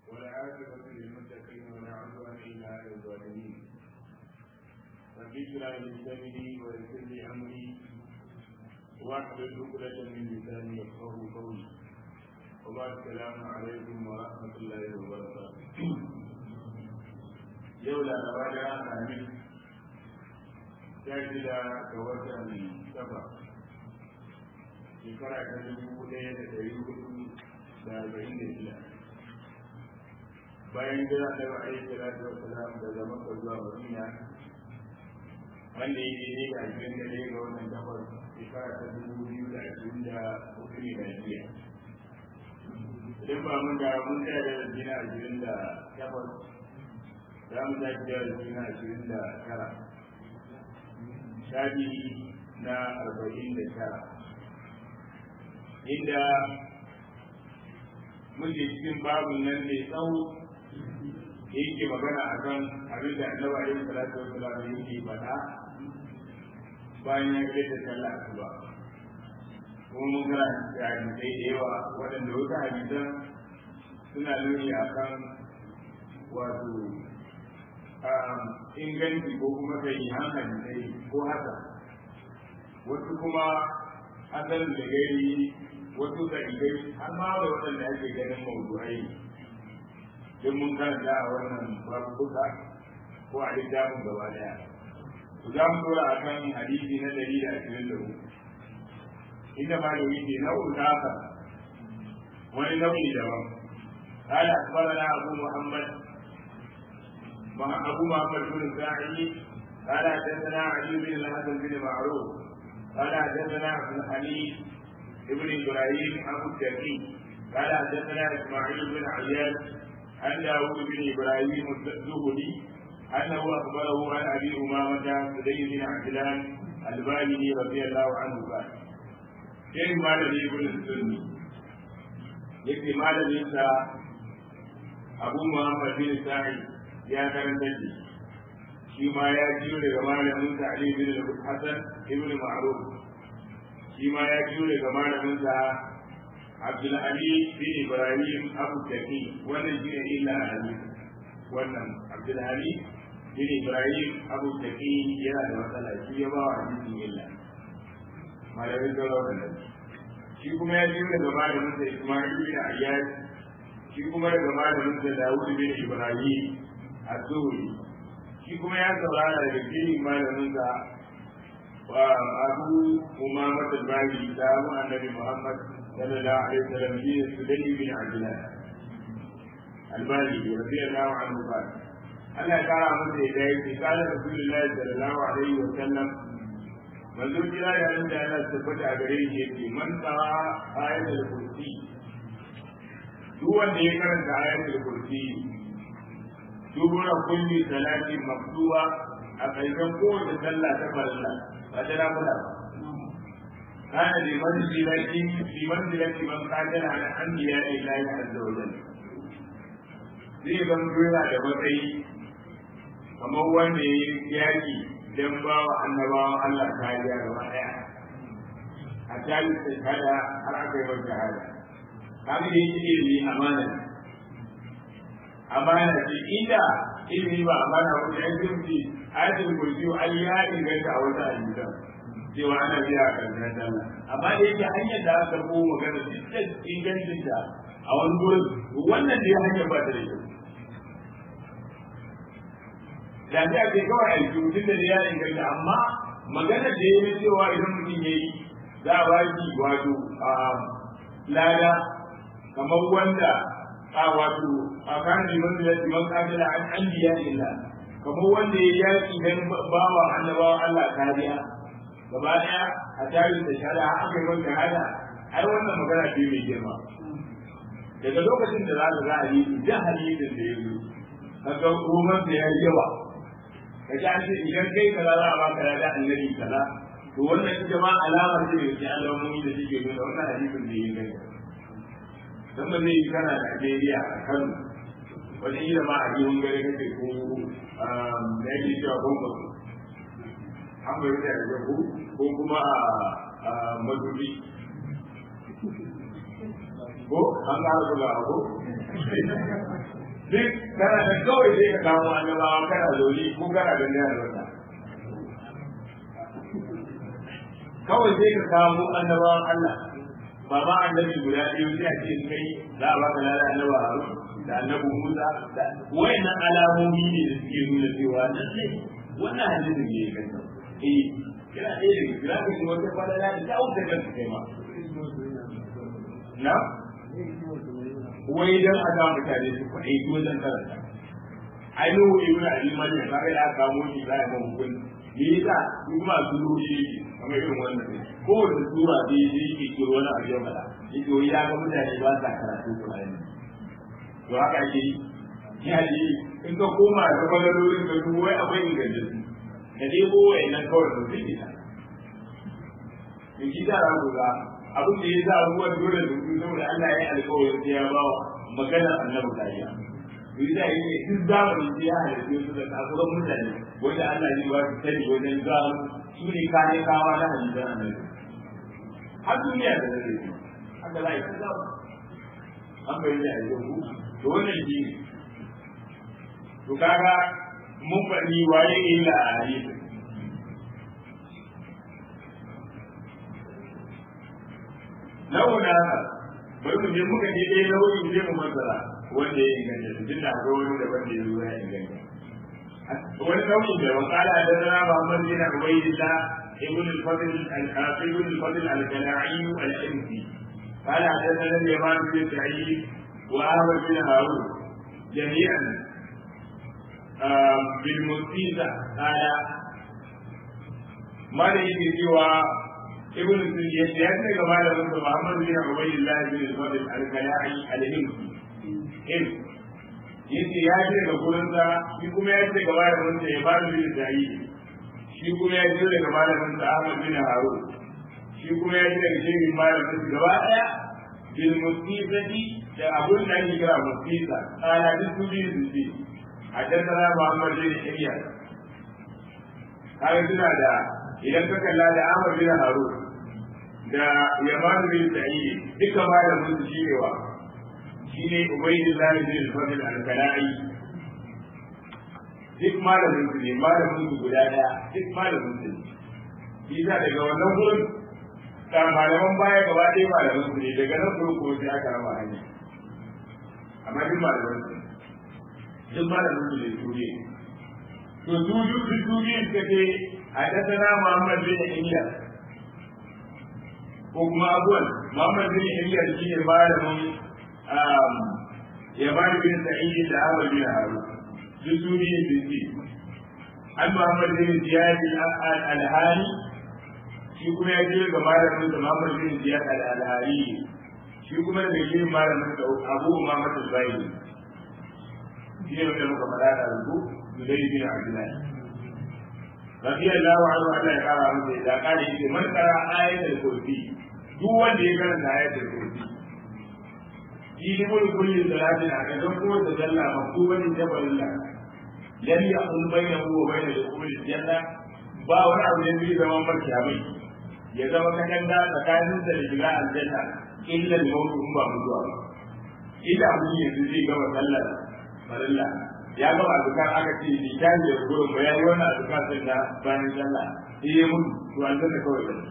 والعاقبة للمتقين ولا عدوان إلا على الظالمين رب اشرح لي صدري ويسر لي أمري واحلل عقدة من لساني يفقهوا قولي وبعد السلام عليكم ورحمة الله وبركاته يولا نواجه آمين شاكدا كوتا سبع shekara ta dubu ɗaya da ɗari hudu da arba'in da shida bayan jira da ra'ayi salatu wa salam daga maka zuwa madina wanda ya daidai da ashirin da ɗaya ga wannan takwas shekara ta dubu biyu da ashirin da hudu ne da jiya idan ba mun da mun tsaya da jina ashirin da takwas za mu tashi da jina ashirin da tara shafi na arba'in da tara inda muke cikin babu nan mai tsawo da yake magana a kan abin da annabi alaihi salatu wa salam yake faɗa bayan ya kai da sallah asuba kuma mun ga hadisai da yawa waɗanda wasu hadisan suna nuni a kan wato inganci ko kuma sahihan hadisai ko haka wasu kuma asal da gari wasu dalilai har ma da waɗanda ake ganin mawdu'ai duk mun karanta a wannan babuka ko a littafin gaba daya ku za mu dora a kan hadisi na ɗari da ashirin da uku inda ma da wuce nau'in haka wani nau'i daban قال أخبرنا أبو محمد أبو محمد بن ساعد قال حدثنا علي بن الحسن بن معروف قال حدثنا عبد الحميد ابن ابراهيم ابو التقي قال حدثنا اسماعيل بن عياش عن داوود بن ابراهيم الزهري انه اخبره عن ابي امامه سدي بن عجلان الباهلي رضي الله عنه قال كيف مال لي ابن السني yake malaminsa abu muhammad bin sa'i ya karanta shi shi ma ya jiyo daga malamin sa Ali bin Hassan ibn Ma'ruf shi ma ya jiyo daga malamin sa Abdul Ali bin Ibrahim Abu Taqi wannan shi ne illa Ali wannan Abdul Ali bin Ibrahim Abu Taqi yana da matsala shi ya ba wa hadisin illa malamin da wannan shi kuma ya jiyo daga malamin sa Ismail bin Ayyad shi kuma daga malamin sa Dawud bin Ibrahim Az-Zuhri shi kuma ya saurara daga cikin malaminsa wa abu umama al-bani da mu annabi muhammad sallallahu alaihi wasallam shi ne sudai bin abdullah al-bani radiyallahu anhu ba Allah ya kara masa da yake kana rasulullahi sallallahu alaihi wasallam manzo kira da nan da Allah tabbata a gare shi yake man tara ayatul kursi duk wanda ya karanta ayatul kursi dubura kulli salati maktuba a ƙarshen kowace sallah ta farilla ba ta nafila ba kana da manzilati fi manzilati man qadara ala anbiya illahi azza wa jalla zai ban dora da matsayi kamar wanda ya yi yaki dan ba wa annabawan Allah kariya gaba daya a tali ta kada har aka yi wa shahada kaga da yake ilimi amana amana ce inda ilimi ba amana ko da yake mutu ayatul kursi an ya inganta a wata ayyuka cewa ana biya a karshen sallah amma da yake hanyar da aka ko magana dukkan ingancin ta a wani gurin wannan da ya hanyar ba ta da kyau da ta ce kawai aiki mutum da ya inganta amma magana da ya yi cewa idan mutum ya yi za a ba shi wato lada kamar wanda a wato a kan liman da liman kafila an an biya illa kamar wanda ya yaki dan bawa annabawa Allah kariya gaba daya a tarihin da shada aka yi wanda hada ai wannan magana ce mai girma daga lokacin da za ka za a yi da hadisin da ya zo kaga roman da ya yi yawa ka ji an ce idan kai kaza za a baka da annabi kaza to wannan ita ma alama ce da ke alamomi da suke nuna wannan hadisin da ya yi kai dan ba zai yi kana Najeriya a Kano wani yi da ma a biyun gari kake ko da yake cewa bomba an bai da ya ko ko kuma a madubi ko an ga ko duk kana da kawai sai ka kamo annabawa kana zaune ko kana ganin albarka kawai sai ka kamo annabawan Allah ba ma annabi guda ɗaya sai a ce kai za a baka lada annaba Harun da annabi Musa da wayannan alamomi ne da suke nuna cewa lallai wannan hadisin ne ya kanta eh kina ɗaya da kira ka shi wata falala da ta wuce kanka kai ma na wai dan a ga mutane su faɗi su wajen karanta ai nuhu ibn abi maryam ka ga aka kamo shi za a ga hukun me yasa su kuma su ruhi kamar irin wannan ne ko da sura da yake kiro wani abu ya fada yake wai ya ga mutane ba sa karatu Qur'ani to haka ke ya ji in ka koma da kwalalolin ka duk wai akwai ingantattu ka debo wayannan kawai da suke ta in ki da ga abin da ya sa abubuwan dole da su saboda Allah ya yi alƙawarin sai ya ba maganar annabi kariya Yanzu da yi duk zamani sai ya halittu su da kasuwan mutane wanda Allah ya ba su sani wajen gano su ne kane kawa na halittar annabi. Har duniya da zai yi haka za a yi ta zama. An bai da aiki ku to wannan shi ne. To kaga mun faɗi waye illa a hadisin. Nawa na haka bari mu je muka je ɗaya nau'in je mu masara wanda ya inganta su tunda akwai wani da wanda ya zo ya inganta wani nau'in da wa kala da zana Muhammad bin Ubaydillah ibn al-Fadl al-Ibn al-Fadl al-Kala'i al-Imsi قال حدثنا اليمان بن سعيد وأحمد بن هارون جميعا بالمستيزة قال ما يجي سوى ابن سعيد يأتي كما لم محمد بن عبيد الله بن الفضل الكلاعي الهمسي in yace ya ce daga gurinsa shi kuma ya ce gaba da wanda ya bada bin sa'i shi kuma ya ce daga malamin sa Ahmad bin Harun shi kuma ya ce daga shehin malamin sa gaba daya bil musibati da abun da ake kira musiba kana duk su biyu su ce haddathana Muhammad bin Iyas kaga suna da idan ka kalla da Ahmad bin Harun da Yaman bin Sa'id duka malamin su shi ne wa shine Ubaydullah bin Fadl al-Kala'i duk malamin su ne malamin su guda daya duk malamin su ne Isa daga wannan gurin da malaman baya gaba ɗaya malamin su ne daga nan gurin kuma sai aka raba hanya amma duk malamin su duk malamin su ne su ne to su duk su ne suka ce حدثنا محمد بن إياس ko kuma abuwan Muhammad bin Iyas shi ne malamin ya bani bin Sa'id da Ahmad bin Harun duk su ne su ce an Muhammad bin Ziyad al-Alhani shi kuma ya je ga malamin da Muhammad bin Ziyad al-Alhani shi kuma da shi malamin da Abu Muhammad al-Bayni shi ne wanda muka faɗa da rubu Zubairu bin Abdullahi radiyallahu anhu Allah ya kara masa da kare shi man kara ayatul kursi duk wanda ya karanta ayatul kursi shi ne mun kulli salatin a kan ko da dalla maktuban jabalillah lam yaqul bainahu wa bain dukhul janna ba wani abu da zai zama marki abin ya zama katanga tsakanin da shiga aljanna illa al-maut in ba mutuwa ba idan mun yanzu zai gama sallar farilla ya gama azkar aka ce ni ta ne gurin ba yayi wannan azkar din da bayan sallah sai ya mutu to an zanta kawai da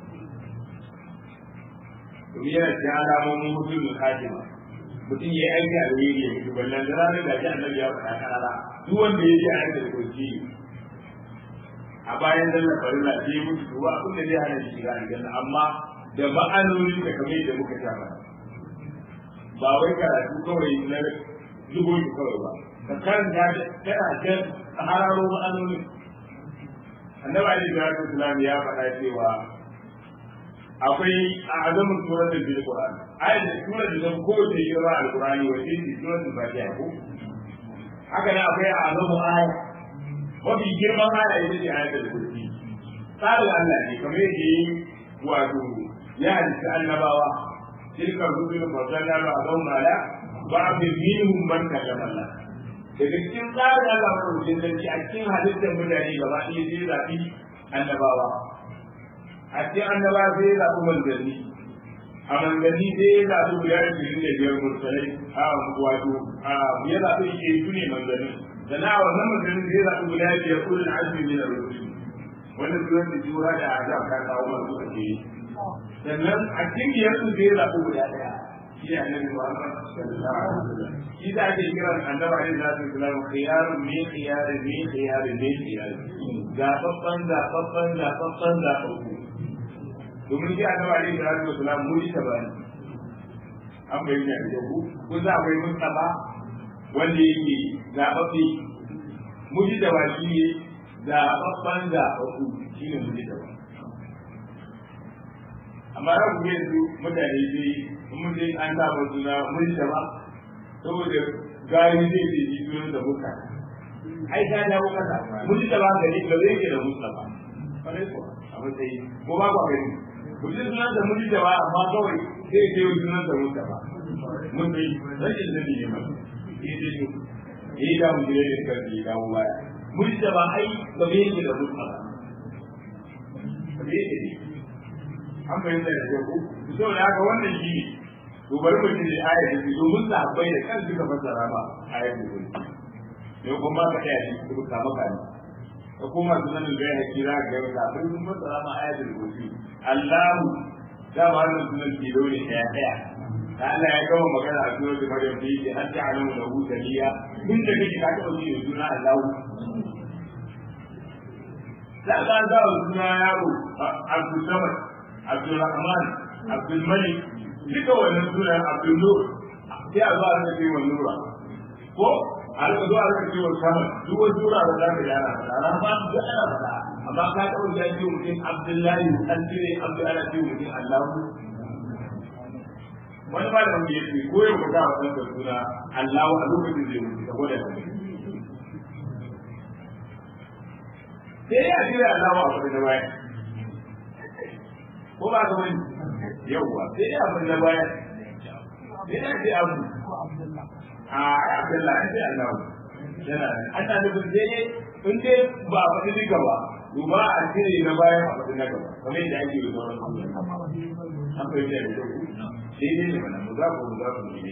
to yana da alamomin mutum khatima mutum ya aiki a wuri ya mutu ballan da ranar da ji annabi ya faɗa karara duk wanda ya ji a yanka da kurji a bayan sallah farilla sai ya mutu to ba abin da zai hana shi shiga aljanna amma da ma'anonin da kamar da muka sha ba wai karatu kawai na zubo shi kawai ba ka karanta tana can a hararo ma'anonin annabi alaihi salatu wasalam ya faɗa cewa akwai a azamin suratul bil qur'an ayat da surar da zan kowace shira alqur'ani wa ce suratul fatiha ko haka ne akwai a azamin aya mafi girman aya ita ce ayatul kursi tsarin Allah ne kamar yadda yi wato ya halitta annabawa tilka rusul fasalna ba'dhum ala ba'd minhum man kallama Allah daga cikin tsarin Allah maɗaukin sarki a cikin halittar mutane gaba ɗaya sai zaɓi annabawa a cikin annabawa sai zaɓi manzanni a manzanni sai ya zaɓi guda ashirin da biyar mursalai a wato a ya zaɓi ke su ne manzanni sannan a wannan manzanni sai ya zaɓi guda biyar ulul azmi min ar-rusul wannan sunan da jura da azab ka kawo masu ake yi sannan a cikin biyar su sai ya zaɓi guda ɗaya shi ne annabi Muhammad sallallahu alaihi wasallam shi da ake kiran annabi alaihi salatu wasallam khiyarun min khiyarin min khiyarin min khiyarin zaɓaɓɓen zaɓaɓɓen zaɓaɓɓen zaɓaɓɓu domin shi annabi alaihi salatu wasallam muri ta bani an bayyana da ku ko za akwai mustafa wanda yake zaɓaɓɓe muri da baki ne zaɓaɓɓen zaɓaɓɓu shi ne muri da bani amma za ku yanzu mutane dai mun dai an saba suna muri da ba saboda gari zai ce ji sunan da muka ai ta dawo kasa muri da ba gari ba zai ke da mustafa kwarai kuwa a matsayi ko ba kwa gani mutum sunan da mutum da ba amma kawai zai ce wani sunan da mutum ba mun bai rashin sani ne ma yi da shi yi da mu jire da kan yi dawo baya mutum da ba ai ba bai yake da mutum ba ba bai yake ne an fahimta da kyau ko saboda haka wannan shi ne to bari mu ji ayar da domin sahabbai da kan suka fassara ba ayar da kuma ne kuma ka tsaya shi kuma ka maka ne da kuma sunan da ya kira ga ga sun fassara ma ayar da kuma Allahu da ba wannan sunan ke dole ɗaya ɗaya da Allah ya gama magana a sunan da Maryam da yake an ta'alamu da hu taliya tun da kake ka taɓa ji suna Allahu da ka ga suna yaro Abdul Samad Abdul Rahman Abdul Malik duka wannan sunan Abdul Nur sai a zo a rika ce wa Nura ko a rika zo a rika ce wa Samad duk wani sura da za ka yana faɗa Rahman duk ana faɗa amma ka taɓa ya ce mutum abdullahi an cire abdu ana ce mutum allahu wani ba da wanda ya ce ko yau ka sa wannan da suna allahu a lokacin da ya mutu saboda ka sai ya cire allahu a kudin baya ko ba ka wani yauwa sai ya abin da baya sai ya ce abu a abdullahi an ce allahu yana an ta nufin sai in dai ba a faɗi duka ba duba a cire na bayan a faɗi na gaba kamar yadda ake yi sauran an fahimta da kyau sai dai ne mana mu za ku mu za ku ne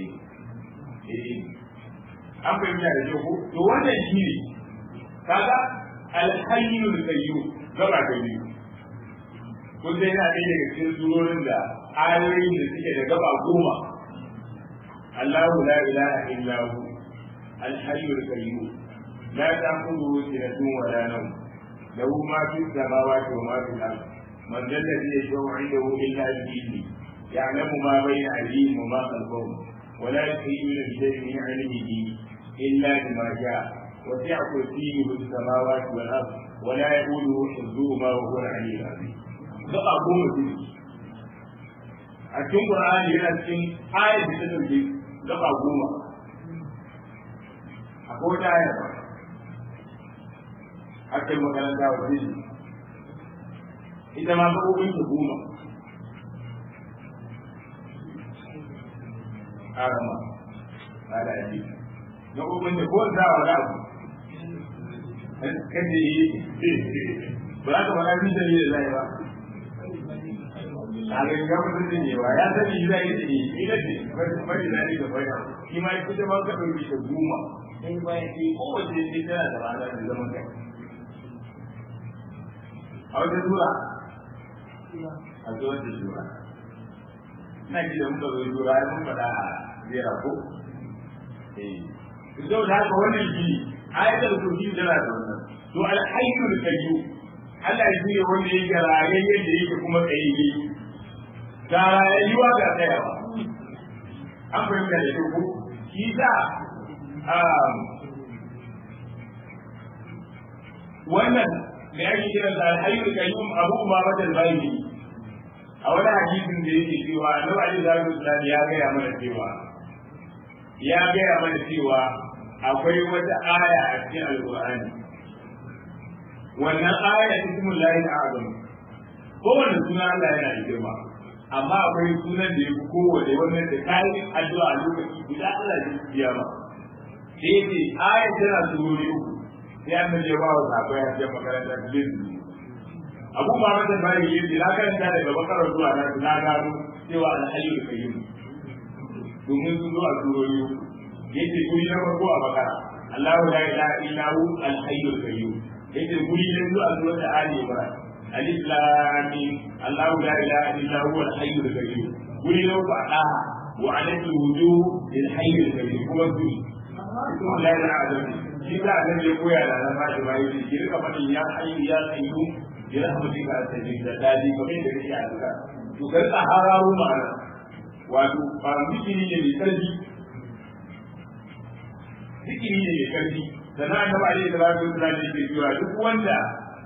an fahimta da kyau to wannan shi ne kaga alhayyul qayyum gaba ta biyu kun dai yana ɗaya daga cikin surorin da ayoyin da suke da gaba goma Allahu la ilaha illa hu alhayyul qayyum la ta'khudhuhu sinatun wa la nawm له ما في السماوات وما في الارض من ذا الذي يشفع عنده الا باذنه يعلم ما بين ايديهم وما خلفهم ولا يحيطون بشيء من علمه الا بما شاء وسع كرسيه السماوات والارض ولا يؤوده حفظهما وهو العلي العظيم gaba goma ce a cikin Qur'ani yana cikin ayat da ta dauke gaba goma akwai wata ayat ba akai makaranta wa zai ita ma gaɓoɓin ta goma arama ala yaji gaɓoɓin ta kowace za a wani abu kan da yi ba za ka faɗa min da ne da zai ba a ga ga mutum ne ba ya sani zai yi da ni ina ce bari da ni da bayan shi ma ita ma ka ɗauki ta goma sai bayan shi kowace ce tana da rana da zaman kai a wata sura a zuwa da sura na ji da muka zo sura ya mun faɗa a zera ko eh zo da haka wannan shi ayatul kursi tana da wannan to al-hayyul qayyum Allah shi ne wanda yake raye yadda yake kuma tsaye ga rayuwa ga tsayawa an fahimta da shi ko shi sa wannan da ake kira da alhayyul qayyum abu umama al-bayni a wani hadisin da yake cewa annabi ali sallallahu alaihi ya gaya mana cewa ya gaya mana cewa akwai wata aya a cikin alqur'ani wannan aya ismul lahi azam kowanne suna Allah yana da girma amma akwai sunan da yafi kowanne wannan da kai addu'a a lokaci guda Allah ya biya ma sai ce aya tana surori uku sai an je ba wa sabai a cikin makarantar din abu ba mata bari yi na karanta daga bakarar zuwa na na gano cewa alhayyul qayyum domin sun zo a turori yace guri na farko a bakara Allahu la ilaha illa hu alhayyul qayyum yace guri na biyu a surat ali imran alif lam mim Allahu la ilaha illa hu alhayyul qayyum guri na uku a daha wa alaihi wujuh lil hayyul qayyum kuma guri kuma la ilaha illa shi da annabi ya koya da nan ba shi bai shi rika fadin ya hayyu ya qayyum bi rahmatika astajib da dadi kamar da kake a duka to kar ka hararu ma'ana wato ba zikiri ne mai karfi zikiri ne mai karfi sannan annabi alaihi salatu wasallam yake cewa duk wanda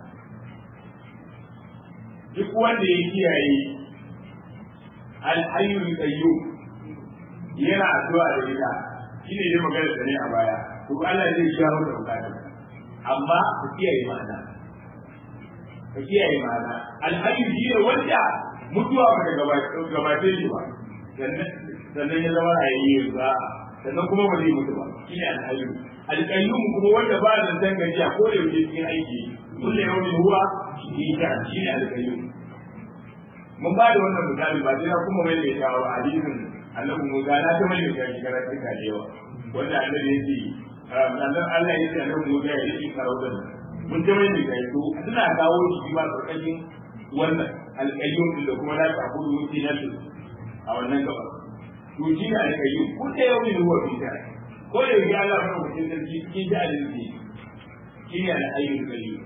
duk wanda ya kiyaye al-hayyul qayyum yana addu'a da ita shine dai magana da ne a baya to Allah zai shawo da bukatun amma ka kiyaye ma'ana ka kiyaye ma'ana al-hayyu shi ne wanda mutuwa ba ta gabace shi ba sannan ya zama rayayye ba sannan kuma ba zai mutu ba shi ne alhayu alƙayyum kuma wanda ba da zan gajiya ko da yake cikin aiki kulle yawmin huwa shi ta shi ne alƙayyum mun ba da wannan misali ba sai kuma mai da shawo hadisin annabi Musa na ta mai da shi karatu ka da yawa wanda annabi yake annabi Allah ya ce annabi Musa ya yi karaudan mun ta mai da shi to suna kawo shi ba tsakanin wannan alƙayyum da kuma la ta kudu wuce na a wannan gaba to shi ne alƙayyum ko da yau ne ruwa fi ta ko da yau Allah ba mutum sarki cikin da alinci shi ne alƙayyum qayyum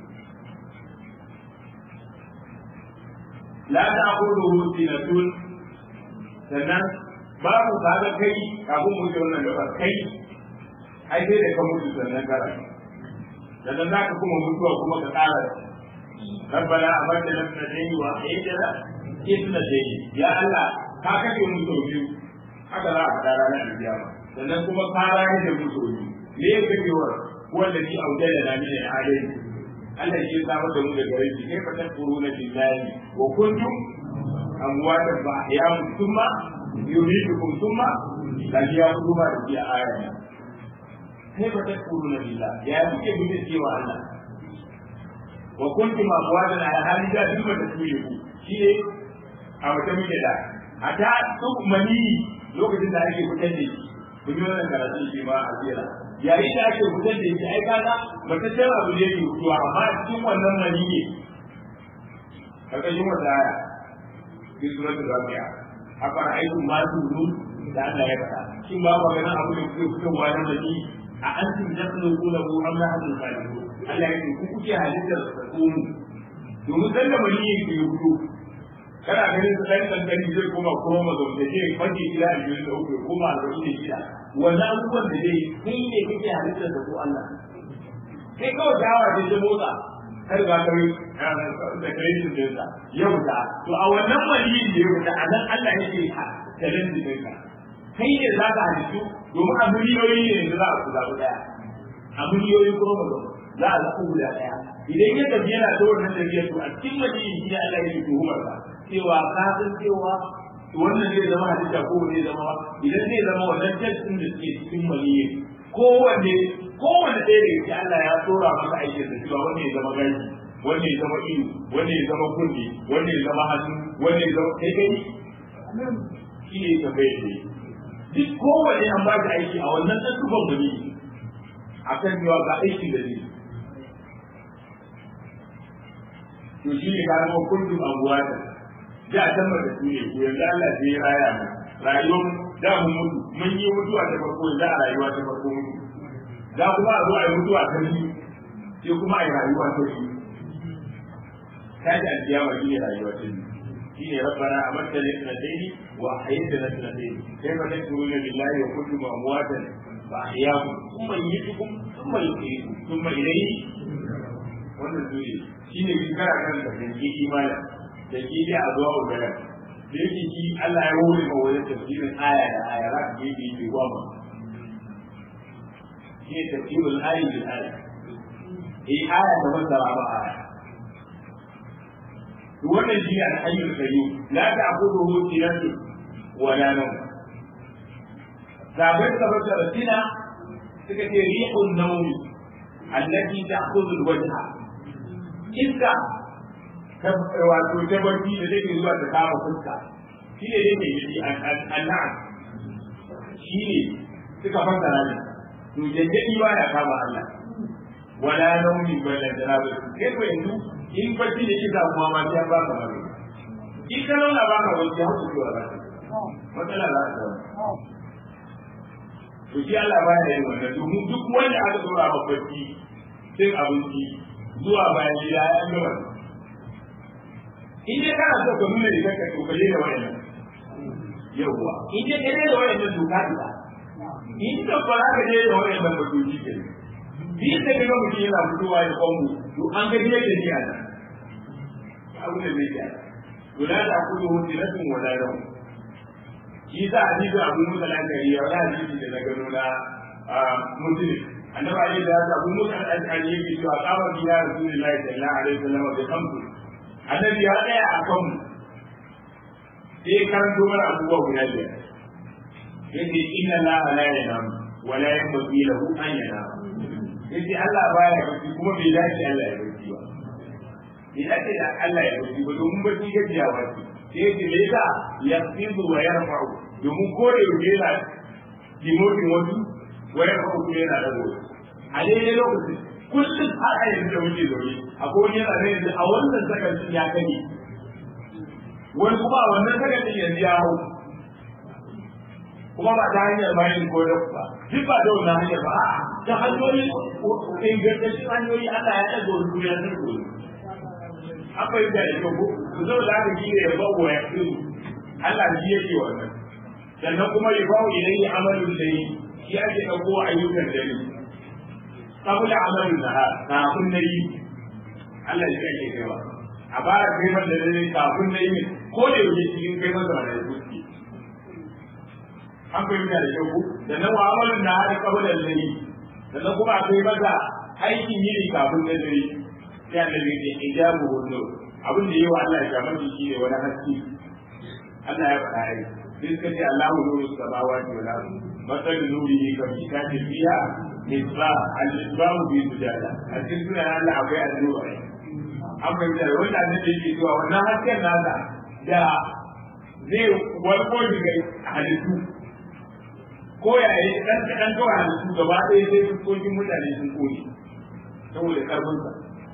la ta kudu wuce na tun sannan babu kaga kai kafin mu ji wannan gaba kai ai sai da ka mutu sannan kara sannan za ka kuma mutuwa kuma ka ƙara ربنا أمرتنا اثنتين وأحييتنا اثنتين يا الله ka kashe mu sau biyu haka za a faɗa ranar alkiyama sannan kuma ka rayu da mu sau biyu me ya kashewar wanda ni auda da na mini adai Allah shi ya samar da mu da gare shi kai fa tafuruna billahi wa kuntum amwatan fa ya mutumma yuridukum thumma la ya kuma da ya aya kai fa tafuruna billahi ya kuke bi cewa Allah wa kuntum amwatan ala hali da duk da tuye ku shi ne a wata muke da hata duk mani lokacin da ake fitar da shi kun yi wannan karatu shi ma a tsira yayin da ake fitar da shi ai kaga mataccen abu ne ke fitowa amma cikin wannan mani ne karkashin wata aya fi suratul rabi'a afara aikum ma tunun da Allah ya faɗa shin ba ku ganin abu da kuke fitowa na mani a antum takhluqunahu am nahnu khaliqun Allah ya ce ku kuke halittar da tsonu domin dan da mani yake fito kana ganin su ɗan kankani zai koma kuma mazaunta zai fage gida a biyu da uku kuma a zaune da gida wannan abubuwan da zai kai ne kake halittar da ko Allah kai kawai dawa da ya motsa kar ga kai da kai shi da sa ya wuta to a wannan waliyin da ya wuta a nan Allah yake talin da kai kai ne za ka halittu domin a miliyoyi ne da za a kula daya a miliyoyi kuma mazaunta za a zaɓi guda ɗaya idan ya tafi yana ta wannan tafiyar to a cikin waliyin shi Allah yake tuhumar sa cewa ka san cewa wannan zai zama hadisa ko zai zama idan zai zama wannan testin da suke cikin maniyin kowanne kowanne ɗaya da yake Allah ya tsora maka aikin da cewa wannan ya zama gashi wannan ya zama ido wannan ya zama kunne wannan ya zama hannu wannan ya zama kai kai shi ne tambayar ne duk kowanne an ba shi aiki a wannan ɗan tufan mani a kan cewa ga aikin da zai to shi ne ka zama kullum abuwa da da can ba da su ne ko yanzu Allah sai ya raya mu rayuwar da mu mutu mun yi mutuwa ta farko yanzu a rayuwa ta farko mutu za kuma a zo a yi mutuwa ta biyu sai kuma a yi rayuwa ta biyu ta ji alkiyama shi ne rayuwa ta biyu shi ne rabbana amarta ne na daini wa ayyanta na na daini kai fa tashkuruna billahi wa kuntum amwatan fa ahyakum thumma yumitukum thumma yuhyikum thumma ilayhi wannan su ne shi ne bin kara kan da ke imanin da ke dai a zuwa ugaran da yake shi Allah ya hore ma wajen tafsirin aya da aya za ka gefe yake ruwa ma shi ne tafsirin ayi bil aya eh aya da wanda ba ba aya to wannan shi ne al-hayyul qayyum la ta'khudhuhu sinatu wa la nawm sabai sabai da sina suka ce rihun nawmi allati ta'khudhu al-wajha iska wato ta barci da take zuwa ta kama fuska shi ne dai mai gidi an'am shi ne suka fassara ne to jajjabi ba ya kama Allah wala naumi bala janabi kai ko yanzu in bacci da kisa kuma ma sai ba ka bari in ka launa ba ka wani ya hutu zuwa ba matsala za ta zama to shi Allah ba ya yin wannan domin duk wanda aka dora ma bacci cin abinci zuwa bayan gida ya yi wannan in dai kana so ka nuna da kanka to ka da wayannan yawwa in dai ka da wayannan to ka da in ka fara ka da wayannan ba to shi ke shi da ga mutum yana fitowa da kwambu to an ga yadda ne a nan abu da zai yi to la ta kudu hujjatun wala rawu shi za a jibi abu musa lankari ya wani hadisi da na gano na musulun annabi alaihi salatu abu musa al-ashari yake cewa qama bi ya rasulullahi sallallahu alaihi wasallam bi khamsu annabi ya tsaya a kan sai karanto mana abubuwa guda biyar yace inna allaha la yanam wa la yanbaghi lahu an yanam yace Allah baya bacci kuma bai dace Allah ya bacci ba bai dace da Allah ya bacci ba domin bacci gajiyawa ce sai yace me yasa yasidu wa yarfa'u domin kore yau yana dimotin wasu wa yarfa'u kuma yana dago a daidai lokacin kullum har a yanzu da muke zaune akwai wani yana yanzu a wannan sakancin ya kane wani kuma a wannan sakancin yanzu ya hau kuma ba ta hanyar bayan ko da ba duk ba da wannan hanyar ba a ta hanyoyi ingantaccen hanyoyi Allah ya ɗaga wani duniya sun koyi an fahimta da kyau ko ku zo da aka gina ya ba wa ya Allah shi yake wannan sannan kuma ya ba wa ilayhi amalin da yi shi ake ɗauko ayyukan da ne qabla amalin nahar kafin na yi Allah ya kai kai ba a bara kai man da dare kafin na yi ko da yake cikin kai masa da zuci an fahimta da kyau da nan wa amalin nahar qabla al-layl sannan kuma akwai masa aikin yini kafin na dare sai annabi ya ijabu hudu abin da yawa Allah ya kamar shi ne wani haske Allah ya faɗa ai sai suka ce Allahu nuru samawati wal ardi مثل نوره كمشكاة فيها مصباح المصباح في زجاجة أكيد سنة الله أبي النور an fahimta da wanda annabi yake cewa wannan hasken nasa da zai warko daga halittu ko ya yi dan dan kawai halittu gaba ɗaya sai fuskokin mutane sun kone saboda karfinsa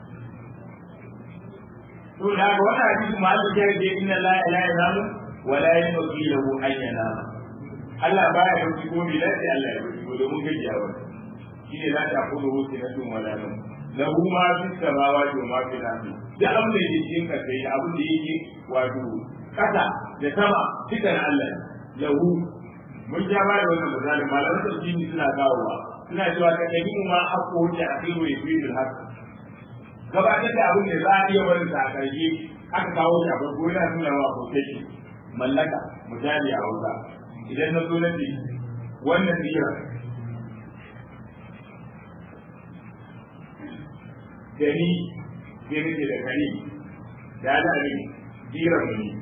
to da haka wannan hadisi ma Allah ya ce inna la ilaha illa hu wa la yanbaghi lahu an yanama Allah baya yanki ko bi lafi Allah ya yanki domin gajiyawa shi ne za ta kudu hoce na tun wala nan lahu ma fi samawati wa ma fi ardi da abin da yake cikin kasa da abin da yake wato kasa da sama duka na Allah lahu mun ja ba da wannan misali malaman tafsiri suna kawowa suna cewa ka kabi ma hakko wuce a cikin wai fi da haka gabatar da abin da za a iya barin sa a karshe aka kawo shi a farko yana nuna wa protection mallaka misali a hausa idan na zo na ce wannan biyar gani sai nake da kare da ana ne biyar mu ne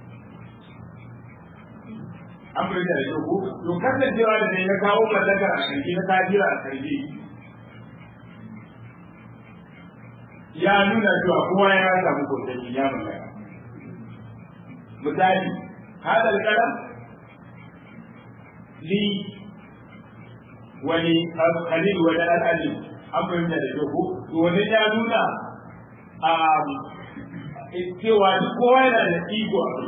an bai da yau ko to kasancewa da ne na kawo mallakar a karshe na kajira a karshe ya nuna cewa kowa ya samu kotanci ya mallaka misali hadal kalam li wani khalil wani al'alim an fahimta da kyau ko to wani ya nuna a cewa duk kowa yana da iko a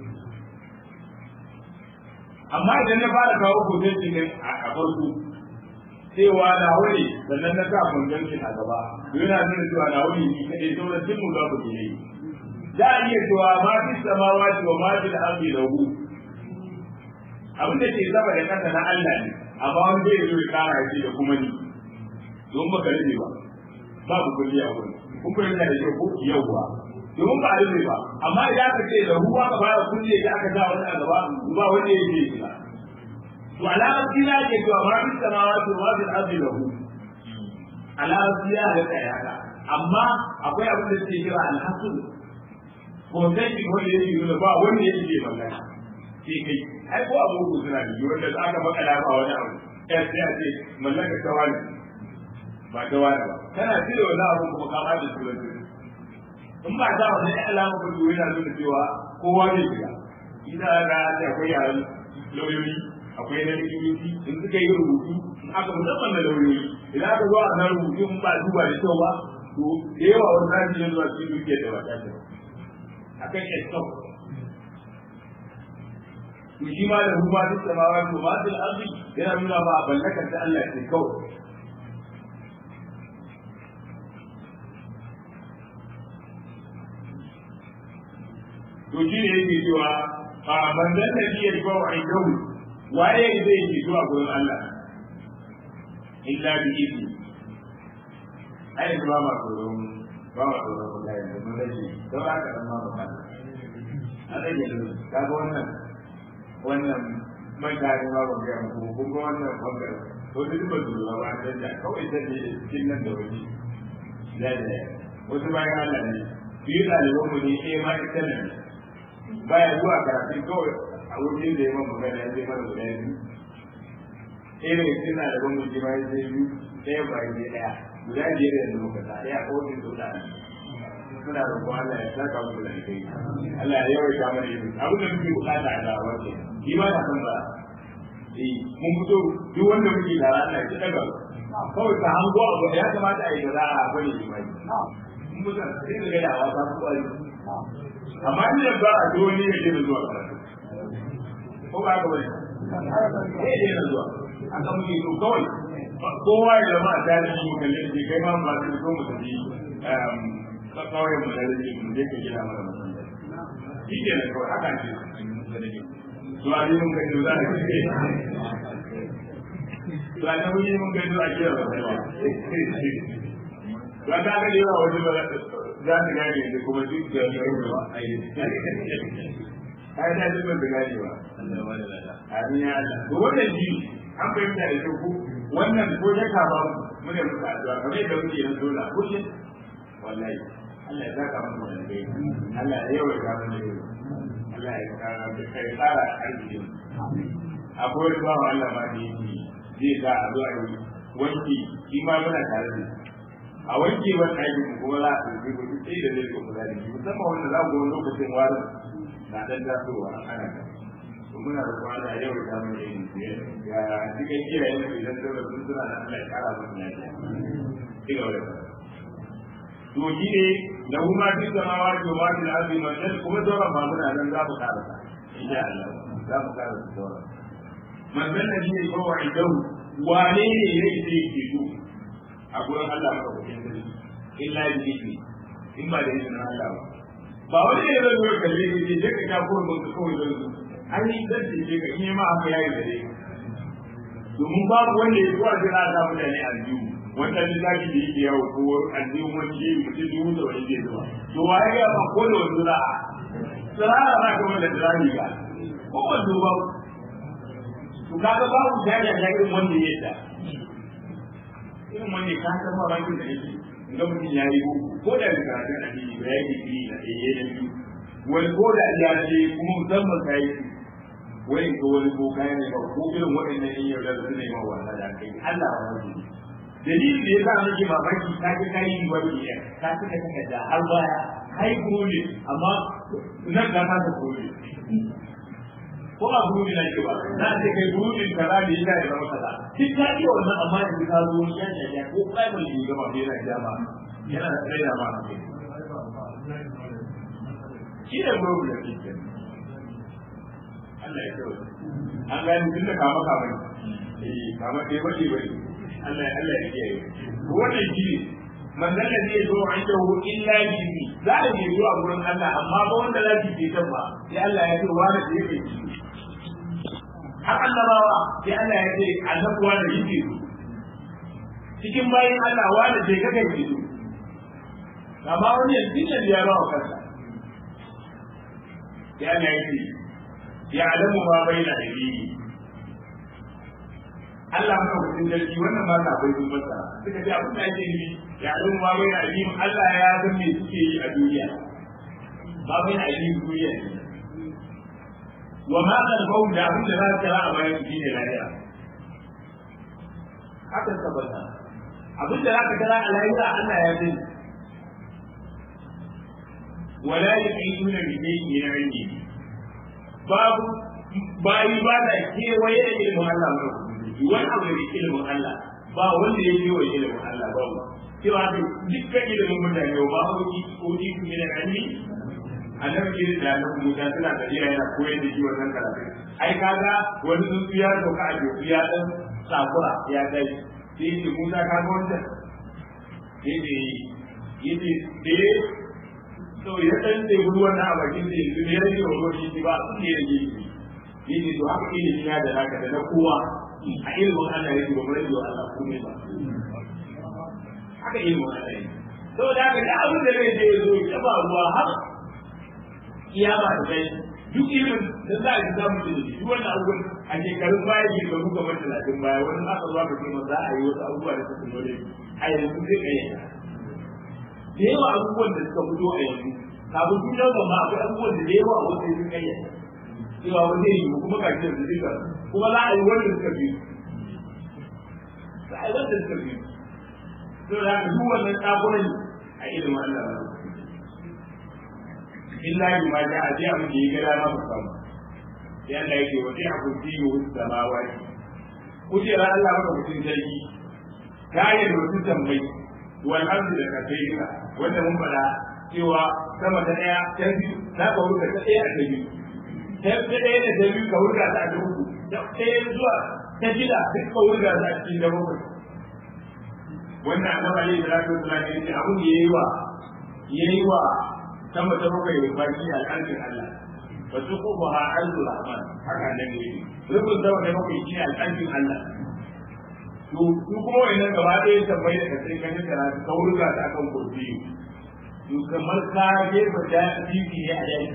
amma idan na fara kawo kotanci ne a farko cewa na wani sannan na sa kwanjanci a gaba yana nuna cewa na wani ni kaɗai sauran duk mu za ku ne za a iya cewa ma fi samawati wa ma fi al-ardi lahu abin da ke zaba da kasa na Allah ne amma wani zai zo ya kara shi da kuma ni don ba ka rufe ba babu kulli a wurin kun fahimta da shi ko yawwa domin ba a rufe ba amma idan aka ce da ruwa ka fara kulle da aka sa wani a gaba ba wanda ya ce ba to alamar kila ke cewa ma fi samawati wa fi al-ardi lahu alamar kila da tsaya haka amma akwai abin da suke kira al-hasul ko sai ki wanda yake nuna ba wanda yake magana sai kai ai ko abu ku suna da wanda za ka baka da ba wani abu sai sai a ce mallaka ta wani ba ta wani ba kana cire wannan abu kuma ka ba da turanci in ba ta wani alama ba to yana nuna cewa kowa ne shiga ina ga ta akwai yaran lauyoyi akwai na likitoci in suka yi rubutu in aka musamman na lauyoyi idan aka zo a san rubutu in ba duba da kyau ba to da yawa wani zafi ne zuwa cikin dukiyar da ba ta ce a kan estop to shi ma da ruwa duk da mawa to ma dil arzi yana nuna ba a ballakar da Allah ke kawai to shi ne yake cewa a manzan da shi ya rifa wa aikawu waye zai yi zuwa gurin Allah illa bi izni ai ba ma tsoron ba ma tsoron wallahi da mun rage don haka dan ma ba a rage da kaga wannan wannan man da ne ma ba ga mu kun ga wannan bangare to duk ba su ba da da kawai sai ne cikin nan da wani da da wasu bayan Allah ne biyu ɗaliban mu ne eh ma ita ne baya zuwa karatu kawai a wurin da ya man magana ya zai mana guda biyu ɗaya daga cikin ɗaliban mu ma ya zai biyu ɗaya ba ya ɗaya guda biyar yanzu muka sa ɗaya ko wani su ɗaya suna roƙon Allah ya saka musu da kai Allah ya yawaita mana ilimi abin da muke bukata a da'awar ke shi ma na san ba eh mun fito duk wanda muke da Allah ya daga kawai ka hango abu ya kamata a yi da za a bane imani mun mutan sai da gadawa ta ku ai amma ni da ba a zo ne ya je zuwa karatu ko ba ka bane eh je zuwa aka muke so kawai kowa ya zama a tarihi mu kalle shi kai ma ba su so mu tafi kawai mu da rage mu je ka gina mana masallaci shi ke da kawai haka ce to a yi mun gani za a ce to a nan yi mun gani a kira ba sai ba to a ta ga yawa wani ba za ta gane da kuma duk da yawa a yi ai da duk da gane ba amin ya Allah to wannan shi an fahimta da shi wannan ko ya kama mu ne muka addu'a kamar yadda muke yin dole kullum wallahi Allah ya saka mu da kai Allah ya yawa ka mu da Allah ya kara da kai tsara arziki akwai wani bawa Allah ma da yake zai ga a zuwa yi wanki shi ma muna tare da a wanki wani aikin mu kuma za a ɗauki ku sai da zai kuma da shi musamman wanda za ku wani lokacin warin na ɗan tasowa ana kan muna da kwana yau da mu yin ya cikin kiyaye mu idan dole sun suna da Allah ya kara musu lafiya ci gaba da to shi ne da kuma fi samawa da ma da arzi man kuma dole ba muna nan za mu kara ta insha Allah za mu kara ta dole man dan da shi ne ko wa idan wane ne yake da yake so a gurin Allah maka kuɗin sarki illa bi in ba da izinin Allah ba ba wani ne zai zo kalle ne je ka ta ko mun kawai zai zo an yi zan ce ka in ma haka yayi da dai domin babu wanda ya zuwa jira da mutane aljihu wanda lissafi da yake yawo ko aljihu wani shi mutum dubu da wani ke zuwa to wa ya ga ko da wani zura tsirara ba ka wanda tsirani ga ko wanda ba to kaga babu jaja da irin wanda ya yadda irin wanda ka san ma rankin da yake ga mutum ya yi ko da da karatun addini ba ya yi digiri da ɗaya da biyu wani ko da ya ce kuma musamman ka yi wai ga wani ko kayan ne ba ko irin waɗannan yin yau da su ne ma wasa da kai Allah wa wani dalilin da ya sa nake mamaki ta ga kai yi wani iya ta cika saka da har baya kai gole amma nan da ka ta gole ko ba gole na ke ba na ce kai gole kaza da ya da zama kaza duk ta iya wannan amma da ka zo ya ya ko kai mai yi gaba bai na jama yana da tsaida ma ne shi ne gole da kike Allah ya kawo an gani tun da kama kama ne eh kama ɗaya ba ba Allah ya Allah ya kiyaye wannan shi man da zai zo inda hu illa bihi za a je zuwa gurin Allah amma ba wanda za ki ce ba sai Allah ya ce wani da yake ci har annabawa sai Allah ya ce annabuwa da yake su cikin bayin Allah wani da kake ki su amma wani yanzu ne ya ba wa kansa sai Allah ya ce يعلم ما بين أيديهم Allah maka hutun jirgi wannan ba ta bai masa suka ce abin da ake nufi ya ɗan ma bai na alim Allah ya san me suke yi a duniya ba bai na alim duniya ne wa ma kan bau da abin da za su kira a bayan shi ne lafiya haka tabbata abin da za ka kira a lafiya Allah ya sani wala yuqimuna bi shay'in min ilmihi babu bayi ba da kewaye da ilimin Allah ba wani abu da ilimin Allah ba wanda ya kewaye ilimin Allah ba cewa da dukkan ilimin mutane ba ko ki ko ki kuma da ilmi annabi ne da nan Musa suna tafiya yana koyar da shi wannan karatu ai kaga wani tsuntsu ya doka a joku ya dan sakura ya dai sai ce Musa ka ga wannan sai ce yace da to ya dan da ruwan na bakin da yanzu ne rage wa ruwan shi ba sun ne rage shi yace to haka ilimi na da naka da na kowa a ilimin Allah yake ba mu rage wa Allah komai ba haka ilimin Allah yake saboda haka da abin da zai je ya zo ya ba ruwa har kiyama da kai duk ilimin da za a ji samu da shi duk wannan abubuwan a shekarun baya ke ga muka bar talatin baya wani aka zuwa ka ce za a yi wasu abubuwa da suka nore a yanzu zai kai da yawa abubuwan da suka fito a yanzu kafin tun yau ba ma akwai abubuwan da yawa a wasu sun kai cewa wani zai yi kuma ga shi da duka kuma za a yi wanda suka fi za a yi wanda suka fi to da haka duk wannan tsakunan a ilimin Allah ba illa bi ma ja a jiya mun yi gada ma mu samu sai Allah yake wa sai abu fi wa samawati kujera Allah maka mutum sarki kayan da mutum tambayi wal ardi da kafaika wanda mun fada cewa sama ta daya ta biyu za ka wuce ta daya ta biyu ta daya da ta biyu ka wuce ta ta uku ta daya zuwa ta shida duk ka wuce ta a cikin da bakwai wannan annabi alaihi salatu wasallam ya ce abun da yayi wa yayi wa sama ta bakwai da baki a alƙalin Allah ba su kuma ha arzu rahman haka nan ne rubun sama ta bakwai shi ne alƙalin Allah to su kuma wannan gaba ɗaya tambayi da kasai kan yi karatu ka wurga ta akan kurfi to kamar ka jefa da bibi ne a yau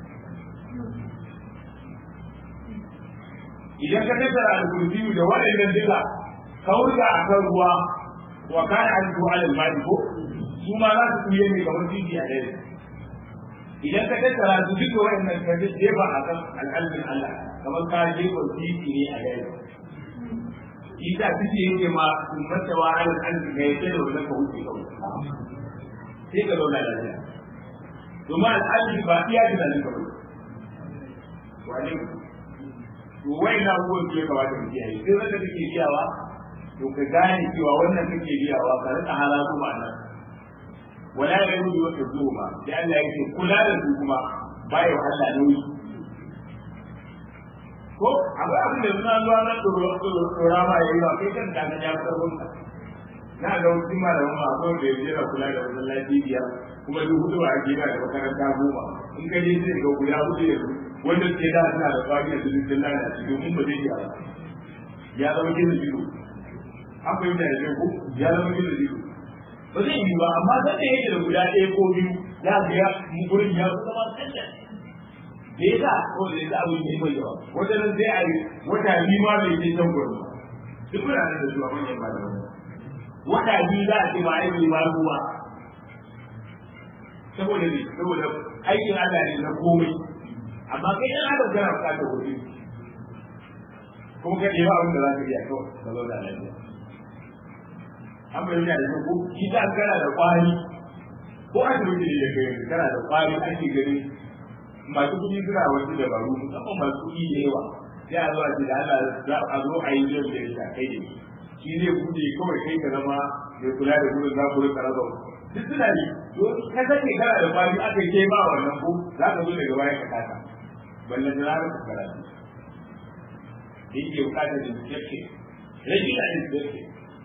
idan ka tattara al-kurfi da waɗannan duka ka wurga a kan ruwa wa kana al-ruhu al-mali ko su ma za su kuye ne kamar bibi a yau idan ka tattara su duka waɗannan ka jefa a kan alƙalmin Allah kamar ka jefa bibi ne a yau isa suke yake ma ummata wa ala al'arzi ga yake da wannan ka wuce kawai sai ka zauna lafiya domin al'arzi ba iya da nan kawai wani to wai na abubuwan su ya kamata mu kiyaye sai wanda kake biyawa to ka gane cewa wannan kake biyawa ka rika halatu ma nan wala ya yi wata zuwa sai Allah yake kula da su kuma baya Allah nauyi ko akwai abin da suna zuwa na tsora ma yayi ba kai kan kana ya karbo ka na ga wasu malaman ma akwai da yaje da kula da wannan lafiya kuma duk hudu a gida da makaranta goma in ka je sai ga guda hudu ya wanda ke da suna da kwari da dukkan Allah na cikin mun ba zai ya ya zama gizo gizo akwai da yake ko ya zama gizo gizo ba zai yi ba amma sai da yake da guda ɗaya ko biyu za ga ya mu gurin ya zama tsalla me yasa ko da yasa abin da mai yawa wata nan sai a yi wata biyu ma bai je can gurin duk muna nan da zuwa manyan malamai wata biyu za a ce ma ai bai ma ruwa saboda ne saboda aikin Allah ne na komai amma kai dan adam kana bukatar kuɗi kuma ka ɗeba abin da za ka iya kawai ka zauna lafiya an bayyana da ko shi ta kana da kwari ko a cikin da kai kana da kwari ake gani masu kuɗi suna wasu dabaru musamman masu kuɗi da yawa sai a zo a ce da Allah za a zo a yi yau da ya kai da shi zai buɗe kawai kai ka zama mai kula da gudun za ku rika raba duk suna ne ka sake kana da kwari aka yi ba wannan ko za ka zo daga baya ka kasa ballan da ranar ka karatu da yake bukatar da jirgin rage da jirgin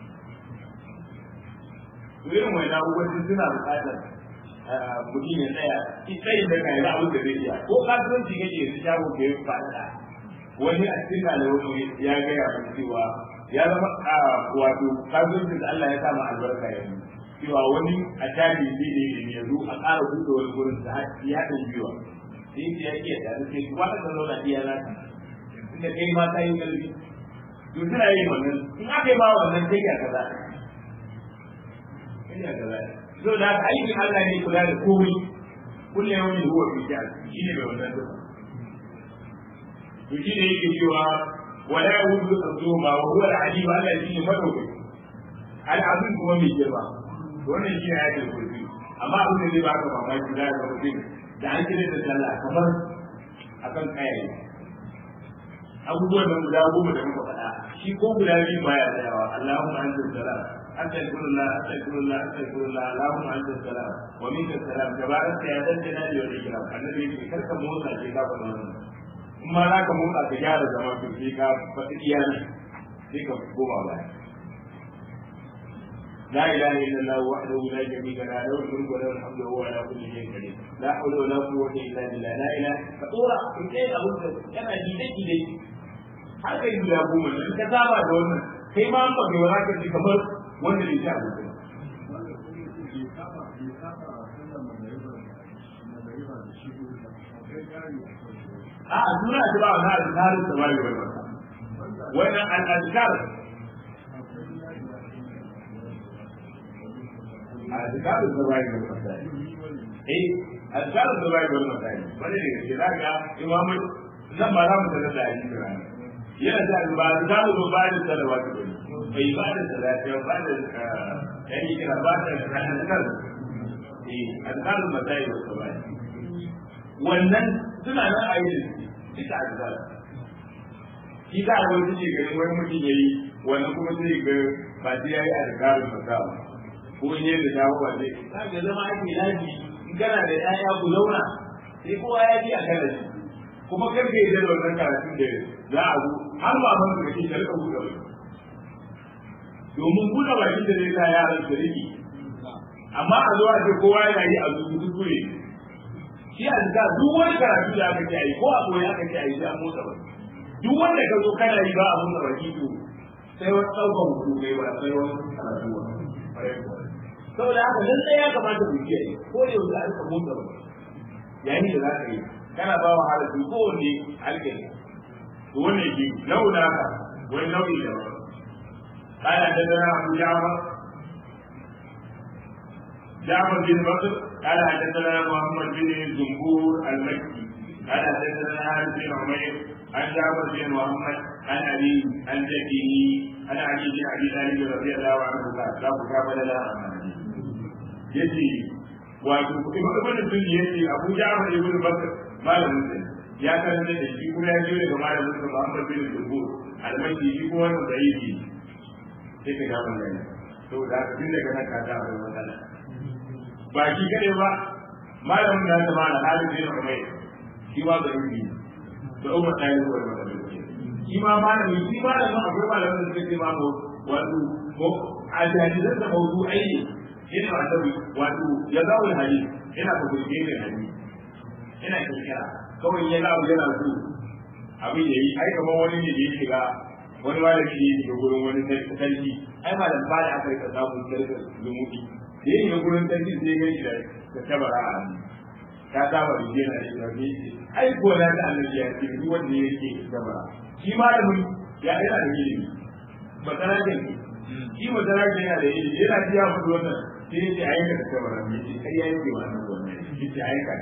irin wani abubuwan suna bukatar mutum ya tsaya in tsayin da kai abin da zai iya ko kasuwanci kake yanzu shago da ya fada wani a cikin ɗalibai ya gaya min cewa ya zama wato kasuwancin da Allah ya sa ma albarka yanzu cewa wani a tabi ne ne ne yanzu a ƙara buɗe wani gurin da ya haɗin biyuwa sai ce ya iya da sai kuma ka zauna iya za ka inda kai ma ta yi ƙarfi to suna yin wannan in aka yi ba wannan kai ya kaza kai ya kaza so da haka aikin Allah ne kula da komai kullum yau ne huwa fi sha'an shi ne mai wannan duka to shi ne yake cewa wala yahudu azuma wa huwa al-alim Allah shi ne madaukai al-azim kuma mai girma to wannan shi ne ayatul kursi amma abin da zai baka mamaki da ga mutum da an kira da sallah kamar akan kayayi abubuwan nan guda goma da muka faɗa shi ko guda biyu baya tsayawa Allahumma anta salam astaghfirullah astaghfirullah astaghfirullah Allahumma anta salam wa minka salam tabaraka ya dan jana da wani kira annabi yake karka motsa ke ka faɗa wannan in ma za ka motsa ka gyara zama to sai ka faɗi iyali sai ka goma baya لا اله الا الله وحده لا شريك له له الملك وله الحمد وهو على كل شيء قدير لا حول ولا قوه الا بالله لا اله فطورا in kai abu da yana jide jide har kai guda goma ne ka saba da wannan kai ma an baka wala ka ji kamar wanda bai sha abu a a suna ta ba wani azkarin da bai wannan wannan al-azkar أذكار الزواج والمسائل إيه أذكار الزواج والمسائل wani daga cikin zaka imamu zan ba za mu sanar da hadisi rana yana da ba za mu zo ba da salawa ta bane bai ba da salati ba da yani kira ba da azkar eh azkar masail wa sabai wannan suna nan a yi duka azkar shi za a wani ce ganin wani mutum yayi wannan kuma sai ga ba sai yayi azkarun masail ko in yadda ta ba zai za ka zama ake lafi in kana da ƴaƴa ku zauna sai kowa ya ji a kana shi kuma kar ka yi da wannan karatun da za a zo har ba ban da kake karka buɗe baki domin buɗe baki da zai sa yaran su rike amma a zo a ce kowa yana yi a zuzu kuskure shi a zika duk wani karatu da aka ce a yi ko a koyi aka ce a yi sai an motsa baki duk wanda ka zo kana yi ba a motsa baki to sai wani ɗaukar hutu kai ba sai wani karatu ba saboda haka lallai ya kamata ku kiyaye ko da yau a rika motsa ba yayin da za ka yi kana ba wa halittu ko wanne alƙali to wannan ke launa ka wani nau'i da ba kana da dana abu jama جعفر بن بكر قال حدثنا محمد بن زنبور المكي قال حدثنا حارث بن عمير عن جعفر بن محمد عن ابي عن جده عن علي بن ابي طالب رضي الله عنه قال لا مقابل لها yace wato ibn sun yace Abu Ja'far ibn Bakr malamin sa ya karanta da shi kuma ya je daga malamin sa Muhammad bin Zubair almaki shi kuma wannan zaifi sai ka ga wannan to da tun daga nan ka ga wannan matsala ba shi kade ba malamin da ta mala Halid bin Umayr shi ma zaifi da Umar da yi wannan shi ma malami shi malamin akwai malamin da suke ma wato ko a jahilin da mawdu'ai ne yana annabi wato ya zawo hadisi yana ko gurbe da hadisi yana kirkira kawai ya zawo yana so abin yayi ai kamar wani ne da ya shiga wani malami ne ya gurin wani sarki ai malam ba da aka rika samu sarki zumuɗi da yin gurin sarki sai ya shi da tabara a hannu ta saba da yana da shi ai ko na da annabi ya ce duk wanda yake tabara shi malamin ya yana da ilimi ba tsara da shi ba tsara da yana da ilimi yana ji ya fito wannan sai ya ce ayyuka da tabara mai ce kai ya yi wannan wannan shi ce ayyuka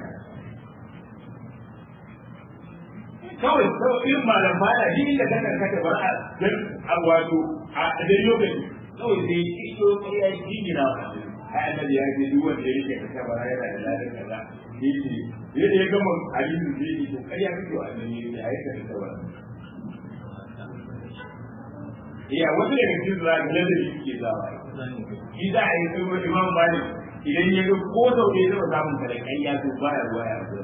kawai kawai irin malam baya shi da kan kaka ba a dan wato a dan lokaci kawai sai shi to kai ya yi gina wa ai annabi ya ce duk wanda yake da tabara yana da ladan kaza yace yadda ya gama hadisi sai ya ce kai ya fito annabi ya ce ayyuka da tabara iya wata daga cikin zuwa ga lalle ke zawa shi za a yi kuma imam malik idan ya ga ko sau da ya zama samun kare kai ya zo baya ruwa ya zo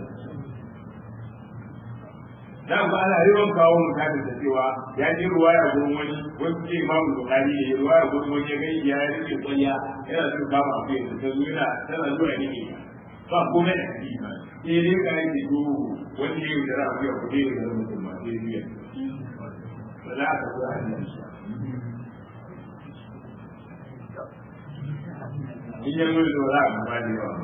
da ba ana yawan kawo mutane da cewa ya ji ruwa ya gurin wani wasu ce imamu bukari ya yi ruwa ya gurin wani ya gani ya rike kwanya yana son kama a fiye da ta zo yana tana zuwa ne ne ba komai da ciki ba sai dai ka yi to wani ya yi da ra'a ya kuɗe da zama mutum ba sai biya ba za ka zo a hannun shi in ya zo da za a gaba da yawa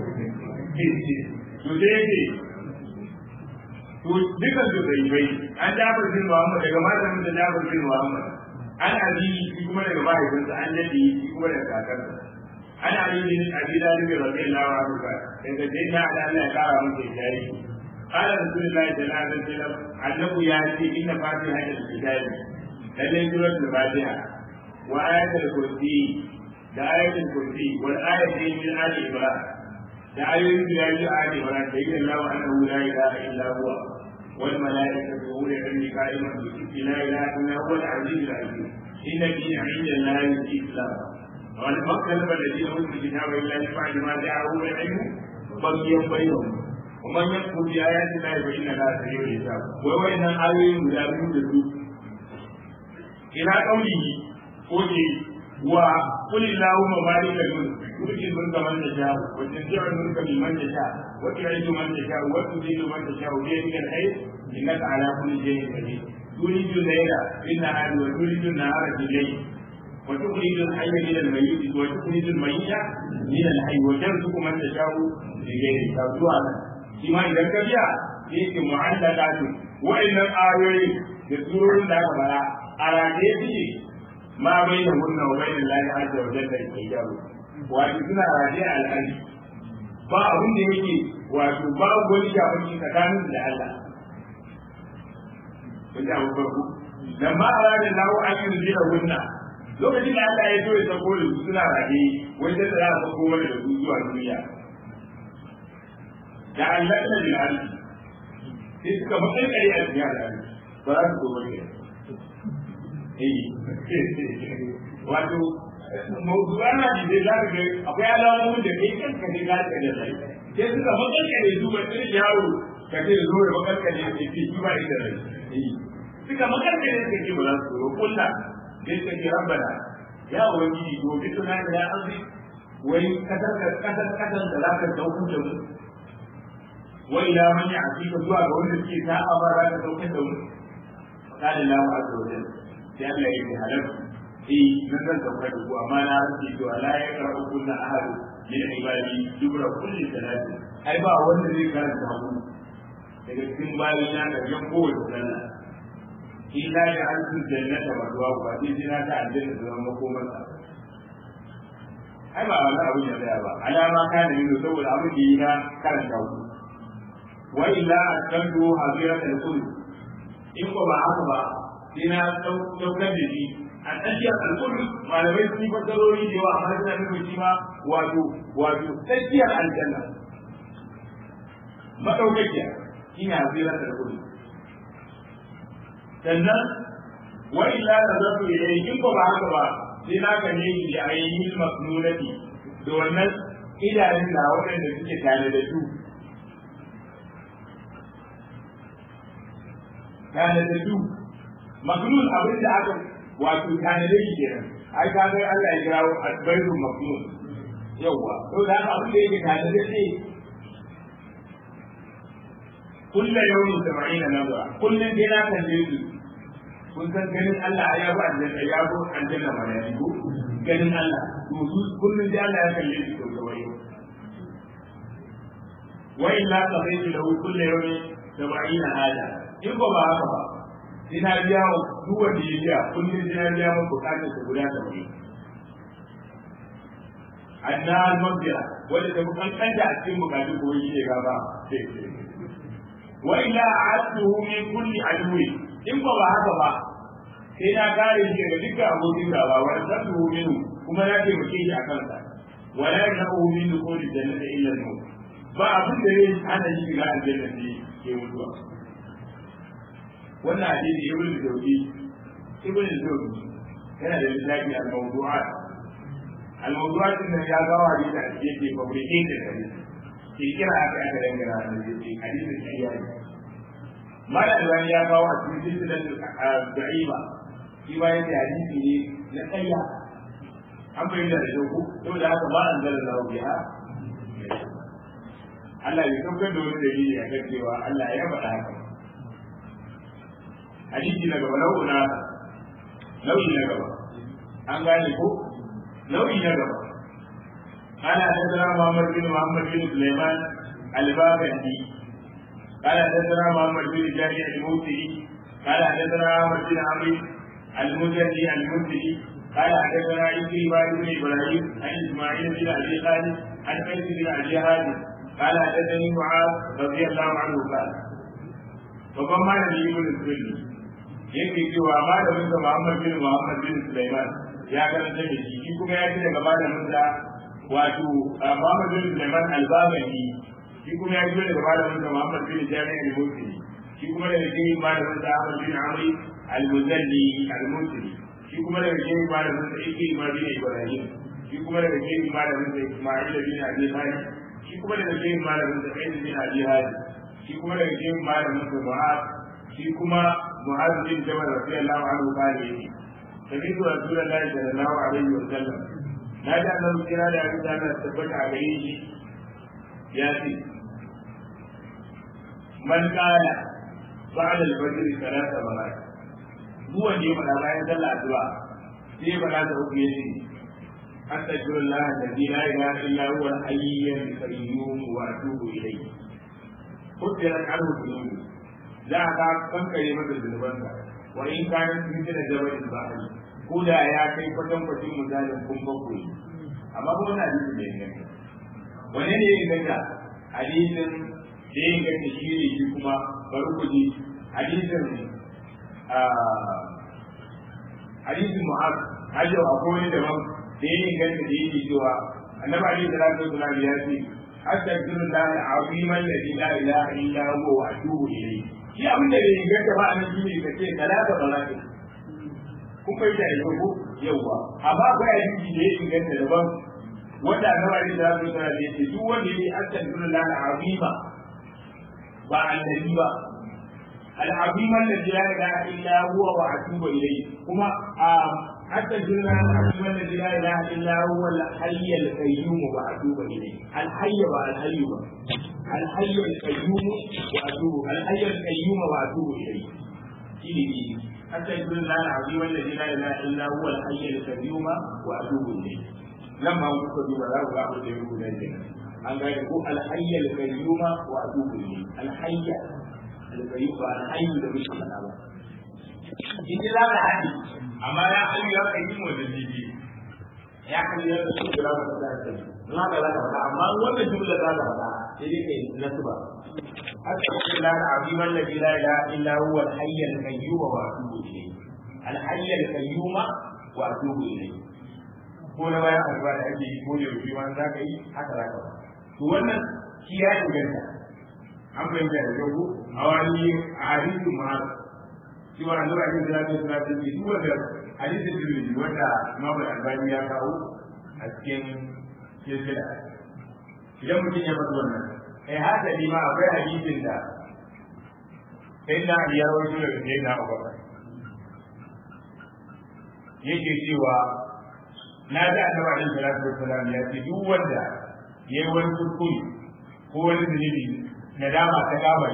to sai yake to dukan su bai bai an jafar bin Muhammad daga matan da jafar bin Muhammad an abi shi kuma daga mahaifinsa an dade shi kuma daga kakarsa an ali bin abi dalib radiyallahu anhu ka daga dai na da Allah ya kara masa jari قال رسول الله صلى الله عليه وسلم أنه يأتي إن فاتحة الكتاب لدي سورة الفاتحة وآية الكرسي da ayatul kursi wal ayatin min ali ibrahim da ayoyin da yayi ali ibrahim da yake Allah annahu la ilaha illa huwa والملائكة أولي العلم قائما بالقسط لا إله إلا هو العزيز الحكيم إن الدين عند الله الإسلام وما اختلف الذين أوتوا الكتاب إلا من بعد ما جاءهم العلم بغيا بينهم ومن يكفر بآيات الله فإن الله سريع الحساب ووين آيين مدابين بالسوء إلى قوله قل وقل اللهم مالك الملك تؤتي الملك من تشاء وتنزع الملك ممن تشاء وتعز من تشاء وتذل من تشاء بيدك الخير انك على كل شيء قدير تولج الليل في النهار وتولج النهار في الليل وتخرج الحي من الميت وتخرج الميت من الحي وترزق من تشاء بغير حساب شما اذا كبيا yake mu'allaqatu wa'annan ayoyi da surorin da aka fara a rage suke ma bai da hunna wa bai da lahi azza wa jalla hijabu wato suna rage a al'adi ba abin da yake wato ba wani shafanci tsakanin da Allah kun ji abu farko dan ma a ranar lawo an yi rijira hunna lokacin da Allah ya zo ya sako da su suna rage wanda da za a sako mana da su zuwa duniya da Allah da bil ardi sai suka makalkare a cikin al'adi ba za su zo bane wato mawdu'an hadisi za ka ga akwai alamomin da kai kanka ne za ka da rai sai suka makalkale su ba sai yaro ka ce zo ya makalkale ya ce shi ba da rai suka makalkale suka ce ba za su zo kulla sai suka ce rabbana ya ubangiji to bi tuna da ya azi wai kasar kasar kasar da za ka dauko da mu wa ila man ya'tika zuwa ga wanda suke ta amara za ka dauko da mu قال الله عز وجل sai Allah ya ce halal eh nan zan sauka da ku amma na rike cewa la ya karɓi kullu ahadu min ibadi dubra kulli salati ai ba wanda zai karanta ku daga cikin bayan na da yan kowace sallah illa ya alfu jannata wa duwa ba sai sai na ta aljanna da zama makomarsa ai ba wani abu ne da ba alama kana yin saboda abin da yi na karanta ku wa illa akantu haziratul kulli in ko ba haka ba sai na daukar da shi a tsakiyar alƙurri malamai sun yi fassarori da yawa amma suna nufin shi ma wato wato tsakiyar aljanna madaukakiya shi ne hasirar alƙurri sannan wa illa da zafi ilayhi in ko ba haka ba sai na ka ne da ainihin masnunati da wannan idanun na waɗanda suke tare da su tanadaddu maknun abin da aka wato tanade shi kenan ai ka ga Allah ya kirawo asbairu maknun yawa to da haka abin da yake tanade shi kullu yawmin sab'ina nazara kullun dai na kalle su kun san ganin Allah ya bu aljanna ya bu aljanna ma ya ko ganin Allah to su kullun dai Allah ya kalle su to kawai wa illa qadaytu lahu kullu yawmin sab'ina hada in ba ba haka ba sai na biya wa duk wanda ya biya kullum sai na biya masa bukatar su guda da wuri anna al-mabdira wanda ta kankanta a cikin bukatu ko yi ne gaba wa ila a'atuhu min kulli adwi in ba ba haka ba sai na kare shi daga dukkan abokin gaba wa rasuluhu minhu kuma na taimake shi a kansa wala yanahu min dukhuli jannati illa al-maut ba abin da zai hana shi shiga aljanna ne ke mutuwa wannan hadisi ibn Jawzi ibn Jawzi yana da littafi al-mawdu'at al-mawdu'at din ya ga hadisi da yake fabricated da hadisi ke kira aka aka dangana da hadisi hadisi kariya ne mala albani ya kawo a cikin silsilar da'iba shi ba yake hadisi ne na kariya an bayyana da doku saboda haka ba an zalla lahu biha Allah ya saukar da wani dalili a kan cewa Allah ya faɗa haka hadisi na gaba nau'u na nau'i na gaba an gane ko nau'i na gaba ana tattara Muhammad bin Muhammad bin Sulaiman al-Babandi قال حدثنا محمد بن جابر الموسي قال حدثنا احمد بن عمرو المزني المزني قال حدثنا عكرمة بن ابراهيم عن اسماعيل بن ابي خالد عن قيس بن ابي هادي قال حدثني معاذ رضي الله عنه قال babban malami ibn sunni yake cewa malamin sa Muhammad bin Muhammad bin Sulaiman ya karanta da shi shi kuma ya ce daga malamin sa wato Muhammad bin Sulaiman al-Babani shi kuma ya ce daga malamin sa Muhammad bin Jami' al-Musi shi kuma daga cikin malamin sa Ahmad bin Amri al-Muzalli al-Musri shi kuma daga cikin malamin sa Ikrima bin Ibrahim shi kuma daga cikin malamin sa Isma'il bin Abi Talib shi kuma daga cikin malamin sa Zaid bin Abi Hadi shi kuma daga cikin malamin sa Mu'az shi kuma Mu'az bin Jabal radiyallahu anhu kale yake Sabitu Rasulullahi sallallahu alaihi wa sallam na da annabi kira da abin da Allah tabbata a gare shi ya ce man kana ba'da al-fajr salata marat duk wanda ya faɗa bayan sallah addu'a sai ya faɗa da uku yace astaghfirullah alladhi la ilaha illa huwa al-hayyul qayyum wa atubu ilayhi kutirat anhu dhunubu za ka kankare masa zunubanka wa in kana cikin da jabalin bahari ko da ya kai kwatan kwacin misalin kun bakwai amma ko wani hadisi ne ne wani ne ya inganta hadisin da ya inganta shi ne shi kuma bari ku ji hadisin hadisin mu'az hajjau akwai wani daban da ya inganta da yake cewa annabi alaihi salatu wasallam ya ce astaghfirullah al-azim alladhi la ilaha illa huwa wa atubu ilayhi shi abin da bai inganta ba anan shi ne kace talata balati kun bai da yau ko yawa amma akwai hadisi da ya inganta daban wanda annabi alaihi salatu wasallam ya ce duk wanda yake astaghfirullah al-azim ba annabi ba العظيم الذي لا اله الا هو واتوب اليه كما حتى الجنة العظيم الذي لا اله الا هو الحي القيوم واتوب اليه الحي والحي الحي القيوم واتوب الحي القيوم واتوب اليه حتى الجنة العظيم الذي لا اله الا هو الحي القيوم واتوب اليه لما وجدت بلا ولا يقول ذلك an gane ko alhayyar kayyuma wa atubu ilayhi alhayya alkayyum ba alhayyu da muke faɗa ba in za ka haɗi amma ya hayyu ya kayyum wa dalili ya hayyu ya kayyum da ba ta da na ga za ka faɗa amma wannan jumla za ka faɗa sai dai kai nasba أسأل الله العظيم الذي لا إله إلا هو الحي القيوم وأتوب إليه الحي القيوم وأتوب إليه ko na bayan alba da ake yi ko da yaushe wani za ka yi haka za ka ba to wannan shi ya inganta an fahimta da yau a wani a hadisin ma shi wa annabi alaihi salatu wasallam ya ce duk wanda hadisin tirmidhi wanda Imam Al-Albani ya kawo a cikin silsila idan mutum ya faɗi wannan kai haka ni ma akwai hadisin da sai na ya rawaito daga sai na Abubakar yake cewa na ji annabi alaihi salatu wassalam ya ce duk wanda ya yi wani kuskure ko wani zunubi na dama ta gaba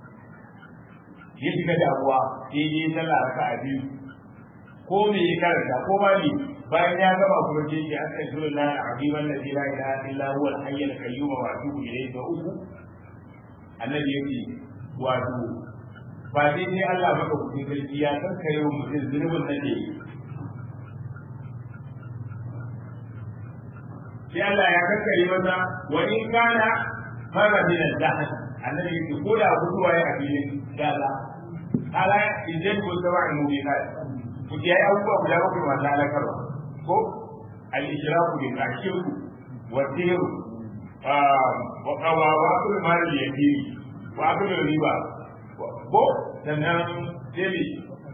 ya shiga damuwa sai ya yi sallah raka a biyu ko me ya karanta ko ma ne bayan ya gama kuma sai ya astaghfirullah al-azim alladhi la ilaha illa huwa al-hayy al-qayyum wa atubu ilayhi da uku annabi yake wato ba dai ne Allah maka kudin sarki ya san kai mutum zunubin nan ne sai Allah ya kankare masa wa in kana fara min al-dahr annabi yake ko da guduwa ya a filin gaza ala idan ko da wa'in mu kai ku ji ai abubuwa guda bakwai masu halakarwa ko al-ishraku bi ashirku wa sirru wa qawa wa kullu mal yatimi wa kullu riba ko sannan sai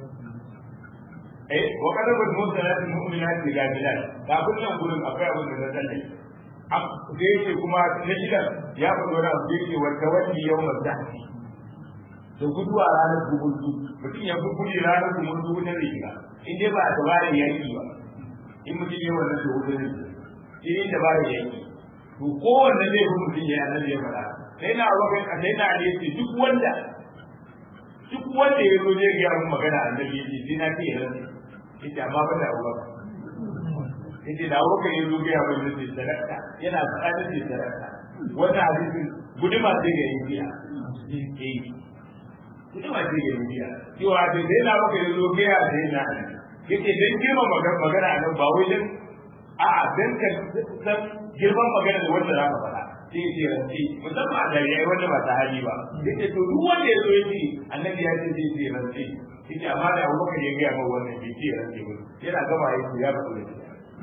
eh wa kada ba mu da nan mu'minat da gajilan da kullun gurin akwai abin da na sani da yake kuma na shigar ya fito da abu yake wa tawalli yawmal zahfi da guduwa ranar gumurzu mutum ya fi gudu ranar gumurzu wutar da shiga in dai ba a dabarar yaki ba in mutum ya wannan da wutar da shi ne dabarar yaki to kowanne zai fi mutum ya yanar da ya faɗa sai na abokan a sai na aliyar duk wanda duk wanda ya zo zai gaya mun magana annabi ya ce sai na ce ya rantsa yace amma ba da abubakar yace da abubakar ya zo gaya mun yace sadaka yana faɗa da ce sadaka wannan hadisin guduma sai ga yin biya eh guduma sai ga yin biya cewa da sai na abubakar ya zo gaya da yana yace dan girma magana nan ba wai dan a'a dan ka san girman magana da wanda zaka faɗa sai ya ce rantsi musamman a gari yayi wanda ba ta hali ba yace to duk wanda ya zo ya ce annabi ya ce zai ce rantsi yace amma da abubakar ya gaya mawa wannan bai ce rantsi ba yana gama ya ce ya faɗo da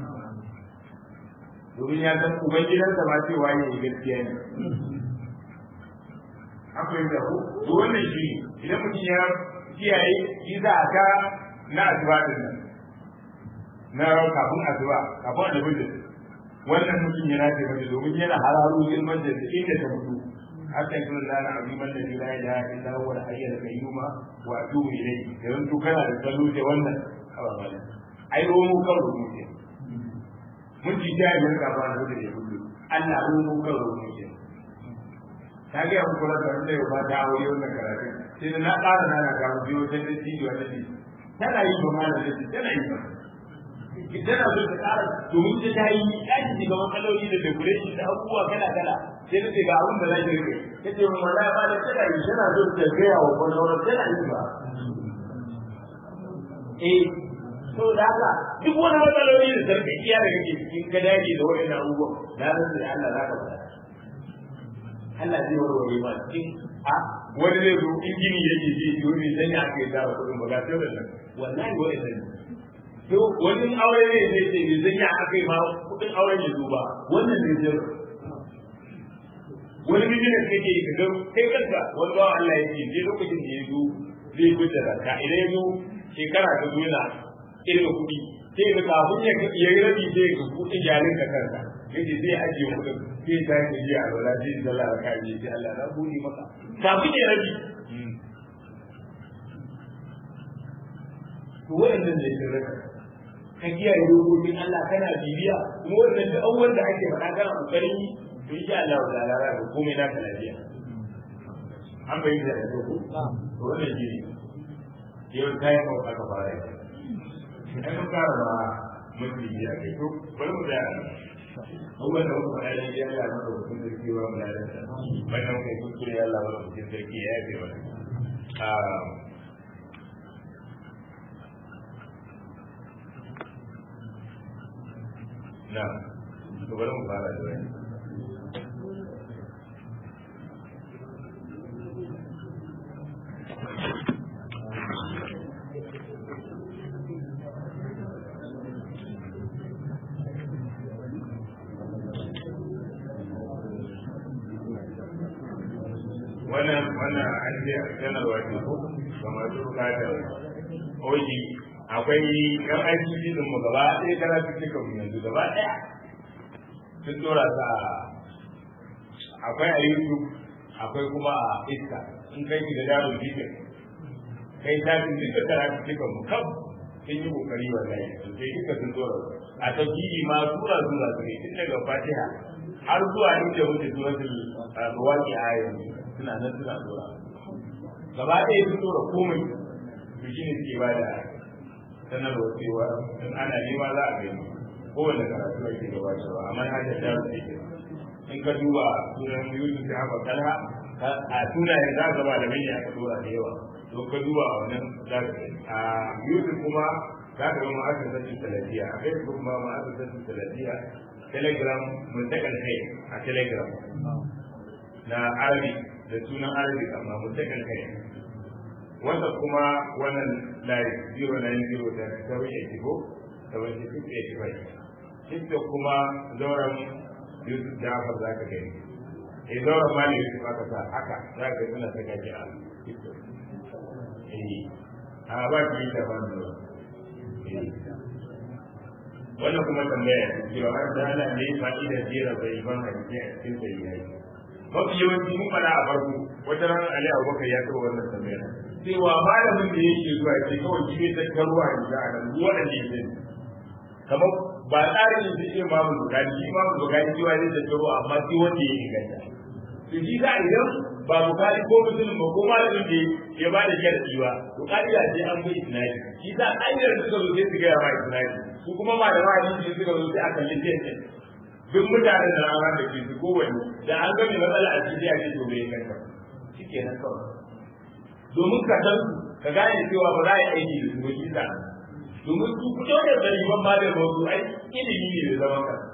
domin ya san ubangidansa ma cewa ya yi gaskiya ne akwai da ku to wannan shi idan mutum ya kiyaye shi za a ka na asuba din nan na kafin asuba kafin alhujjar wannan mutum yana ce mace domin yana hararo ilman da inda ta mutu hatta yakun lana aziman da la ilaha illa huwa al-hayy al-qayyum wa atubu ilayhi dan to kana da salo da wannan ababa ai romo kan rubuce mun ji da yin ka ba da da kullu Allah romo kan rubuce ta ga mu kula da wanda ya fata aure wannan karatu sai na ƙara na ga mu biyo ta da ciwo da ci tana yi ba malam da tana yi ba tana so ta ƙara domin ta ta yi ɗaki shiga matsaloli da decoration da abubuwa kala kala sai ta ce ga abin da zai rike ta ce mun wallahi ba da tana yi tana so ta gaya wa kwallon tana yi ba eh so da haka duk wani matsaloli da sarkakiya da kake cikin ka dage da waɗannan abubuwan na rantsa da Allah za ka faɗa Allah zai warware ma cikin a wani zai zo in gini yake ji yi wani sanya aka yi tara kuɗin ba ga sai da nan wallahi wani sanya to wani aure ne zai ce bai sanya aka yi ma kuɗin auren ya zo ba wannan ne zai wani business kake yi kaga kai kanka wani bawa Allah ya ce je lokacin da ya zo zai gudu da ka idan ya zo shekara ta zo yana irin kuɗi sai ga kafin ya ya yi rabi sai ga kuɗin jarin ka kanka yace zai ajiye kuɗin sai ta yi jiya a wala sai da Allah ka yi sai Allah na buɗe maka kafin ya rabi to waɗannan ne sun raka ka kiyaye dokokin Allah kana bibiya kuma wannan da awwal da ake faɗa kana kokarin yi to insha Allah ta'ala za ka komai naka lafiya an bayyana da ko to wannan shi ne yau ta yi kawo aka fara yi ai mun fara ma mutum biya kai to bari mu da abubuwan da muka faɗa ne ya Allah maka hukun sarki wa mu lalata wannan kai kuskure ya Allah maka hukun sarki ya yafe mana na to bari mu fara da wani wannan wannan an ce sanarwa ce ko ga masu bukatar oji akwai yan aiki din mu gaba ɗaya kana cikin mu yanzu gaba ɗaya sun dora ta akwai a youtube akwai kuma a iska in kai ki da darun bidiyo kai ta fi duka kana cikin mu kam sun yi kokari wallahi sai duka sun dora a tafsiri ma sura sura su ne tun daga fatiha har zuwa inda muke suratul ruwaki a yanzu suna nan suna dora gaba ɗaya sun dora komai to shi ne suke bada sanarwa cewa in ana nema za a gani kowane karatu ake gabatarwa amma na da da su ke in ka duba sunan yusuf da haka kalha a sunayen za ka ba da manya aka dora da yawa to ka duba wannan za ka gani a yusuf kuma za ka ga ma'aikatan talafiya a facebook ma ma'aikatan talafiya telegram mun takan kai a telegram na arabi da sunan arabi amma mun takan kai wanda kuma wannan layi 090 da 784 785 tiktok kuma zauren yusuf jafar za ka gani eh zauren mali yusuf aka sa haka za ka suna ta gaji a tiktok eh a ba ki yi daban da wannan kuma tambaya cewa har da ana ne fa'idar jera bai ban hadisi a cikin sayyai mafi yawanci mun fada a farko wata ran Ali Abubakar ya kawo wannan tambaya cewa malamin da yake zuwa ce kawai shi ne tattaruwa ne da nan ruwa da ne ne kamar ba tsarin yin shi imamu bukari shi imamu bukari cewa zai tattaro amma shi wanda ya inganta to shi za idan ba bukari ko musulun ba ko malamin da ya ba da sharadi ba bukari ya ce an bai isnadi shi za ayyar suka zo sai su gaya ma isnadi su kuma malama hadisi suka zo sai a kalli sai duk mutanen da rana da ke su kowane da an gami matsala a cikin a cikin bai kanta shi ke nan kawai domin ka san su ka gane cewa ba za a yi aiki da su ba shi sa domin su fito da zaliman ma da wasu ai ilimi ne da zaman ka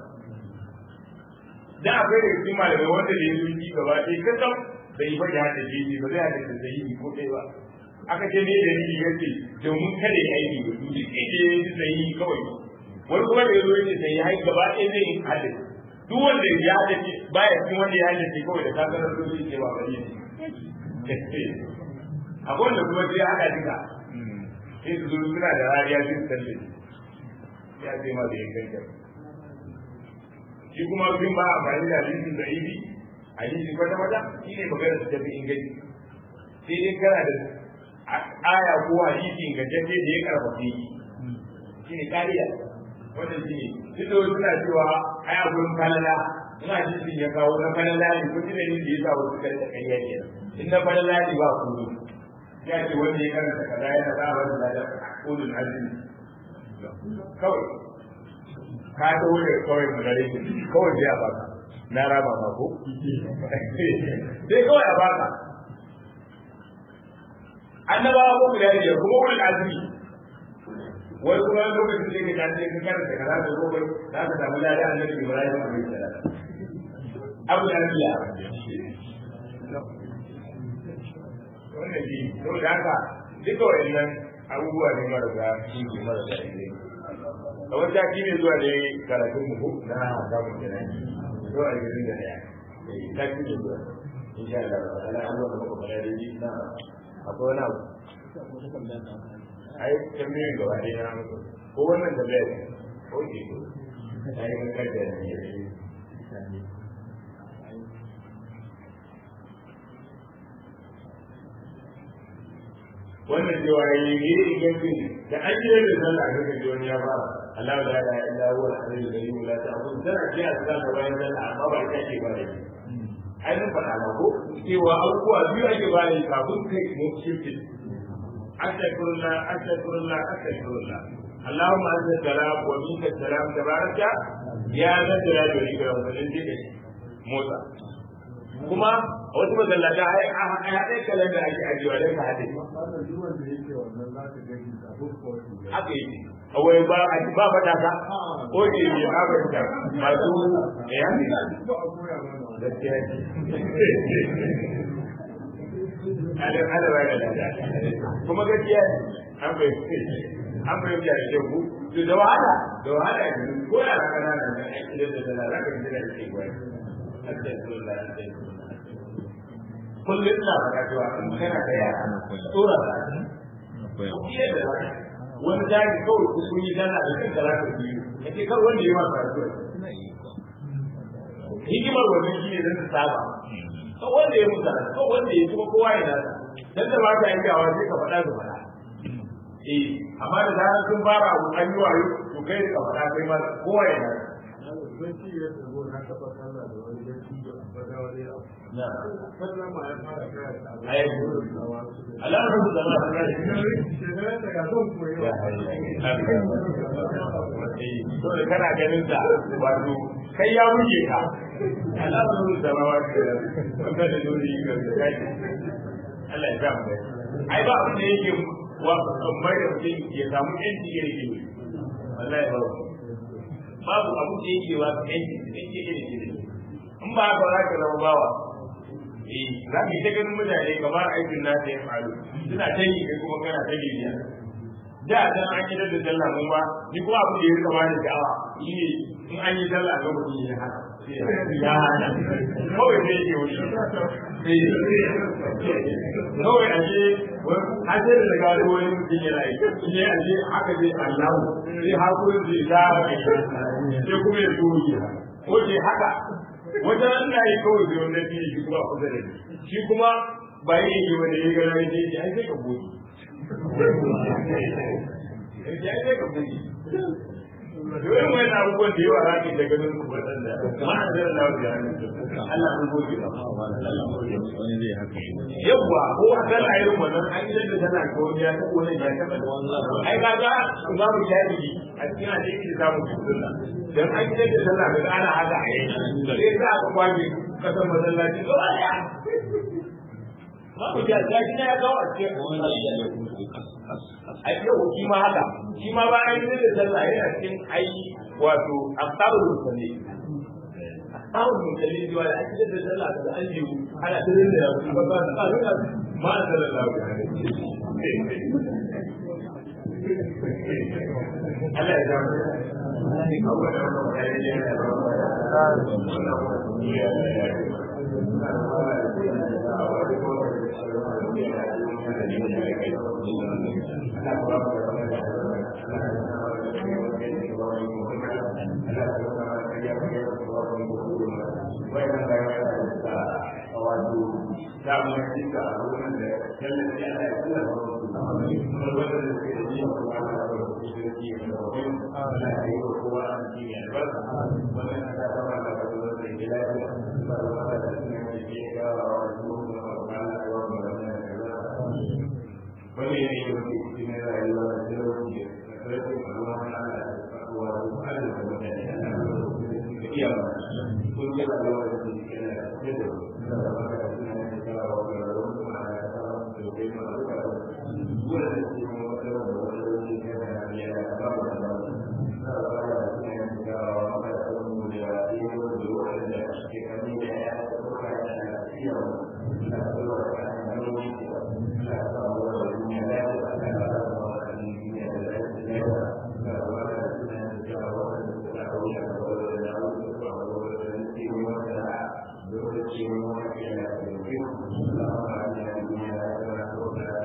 da akwai da cikin malamai wanda da ya zo ji gaba ɗaya ka san bai ba da hada jeji ba zai hada da sahihi ko ɗaya ba aka ce ne da ni yace domin kada ya aiki da su duk inda ya yi sahihi kawai wani kuma da ya zo yace sai ya hai gaba ɗaya zai yi hadin duk wanda ya haddace baya cikin wanda ya haddace kawai da kakarar zo zai ce ba bari ne akwai wanda kuma sai haɗa duka sai su zo suna da rariya sai su talle ya ce ma da ya kankan shi kuma sun ba amfani da hadisin da ibi hadisin kwata kwata shi ne magana su tafi inganci sai dai kana da aya ko hadisi ingantacce da ya karfafe shi ne kariya wannan shi ne duk da wasu na cewa ai a gurin falala ina hadisin ya kawo na falala ne ko shi ne da ya sa wasu kai da kariya ke in na falala ne ba kudu ya ce wanda ya karanta kaza yana da wani da kudin azumi kawai ka ta wuce kawai mu gare shi kawai sai a baka na raba ma ko sai kawai a baka annabawa ko guda biyar kuma wurin azumi wani kuma lokacin da ke tace ka karanta kaza da gobe za ka samu ladan annabi Ibrahim alaihi salam abu da biya wannan shi saboda haka duka wayannan abubuwa ne marasa shi ne marasa ilimi a wata shi ne zuwa ne karatun mu na samun kenan zuwa a gidan da daya ta shi ne zuwa insha Allah ala abuwa da muka fara da na akwai wani abu ai tambayin gaba ne na mutu ko wannan tambaya ne ko ke ko ai mun kaddara ne wannan cewa ya yi yi ingancin da an yi da sallah a kan wani ya fara Allah la ilaha illa huwa al-hayyul qayyum la ta'khudhu tana ce a sallah bayan sallah amma ba ita ce ba da shi ai mun faɗa ba ko cewa abubuwa biyu ake ba da kafin kai mu shifting astaghfirullah astaghfirullah astaghfirullah اللهم انت السلام ومنك السلام تبارك يا ذا الجلال والاكرام wannan dike motsa kuma a wasu masallata ai a haɗe kalan da ake ajiyewa don ka haɗe haka yi kawai ba a ba fata ka ko ke ne ba ba ta masu ya ne gaskiya ne ala ala ba da lada kuma gaskiya ne an bai an bai da shehu to da wahala da wahala ne ko da kana nan da ake da da da ka ji da ke gwai astaghfirullah astaghfirullah kullum ina faɗa cewa in kana da yara tsora da iya da wani jari kawai ku kun yi dana da kanka za ka biyu kace kar wanda ya masa rasuwa hikimar wannan shi ne zan saba kawai wanda ya musa kawai wanda ya kuma kowa ya nasa dan da ba ka yi gawa sai ka faɗa su faɗa eh amma da zarar sun fara abu an yi wayo to kai ka faɗa kai ma kowa ya nasa Allah ya rubuta ma to da kana ganin sa wato kai ya wuce ka Allah ya rubuta ma wato wanda da dole ga kai Allah ya sa mu ai ba abin da yake wa mai da mutum ya samu yanci ya rike wallahi ba babu abin da yake wa yanci yanci ya rike in ba haka za ka zama bawa eh za ka yi ta ganin mutane kamar aikin na ya faru suna ta yi kai kuma kana ta bibiya da dan an yi da sallah mun ba ni kuma abin da ya rika bani sha'awa shi ne in an yi sallah ga mutum ya haka ya hana kawai sai ke wuri kawai a ce har sai da daga wani wani mutum yana yi in yi a ce haka zai allahu sai hakurin zai za a kai sai kuma ya zo yi ko ce haka wata nan na yi kawai zai wanda shi shi kuma kusa da shi kuma ba yi yi wanda ya gara ya ce ai sai ka goge ya sai ka goge Dole mai na abubuwan da yawa rami da ganin ku waɗanda ma a zara na wajen Allah an goge ba. wani zai haka Yawwa ko a kan a irin wannan an yi da tana ko wani ya taɓa wani ya taɓa. Ai ka ga imamu shafi'i a cikin hadisi da samu sunna. Dan an yi da tana da ana haka a yi. Sai za a kwaje kasan masallaci gaba ɗaya. Babu shafi'i na ya kawo a cikin a yau shi ma haka shi ma ba an yi da sallah yana cikin ai wato asabul musalli asabul musalli jiwa da ake da sallah da an yi ana tirin da ba ba ba ba ma sallallahu alaihi Allah ya zama abuwa da wannan mutane ne da ya da ne da kai Allah ya ba mu da wannan da Allah ya ba mu da wannan da ba mu Allah ya ba mu da ya ba mu da wannan da da wato da mu yi ka a wurin da kallon da Allah ya kula da wannan kuma wanda da ke da yin kuma da su da ke da wannan Allah ya yi wa kowa an ji ne albarka wannan da ta ba da wannan da ke lafiya ba da wanda da su ne ke ga wa su da Allah ya wa mu da wannan da wani ne yake cikin rayuwa da talauci da karfin Allah Allah ya wa su Allah da wannan da iya ba kun ga da wannan da ke da Thank you.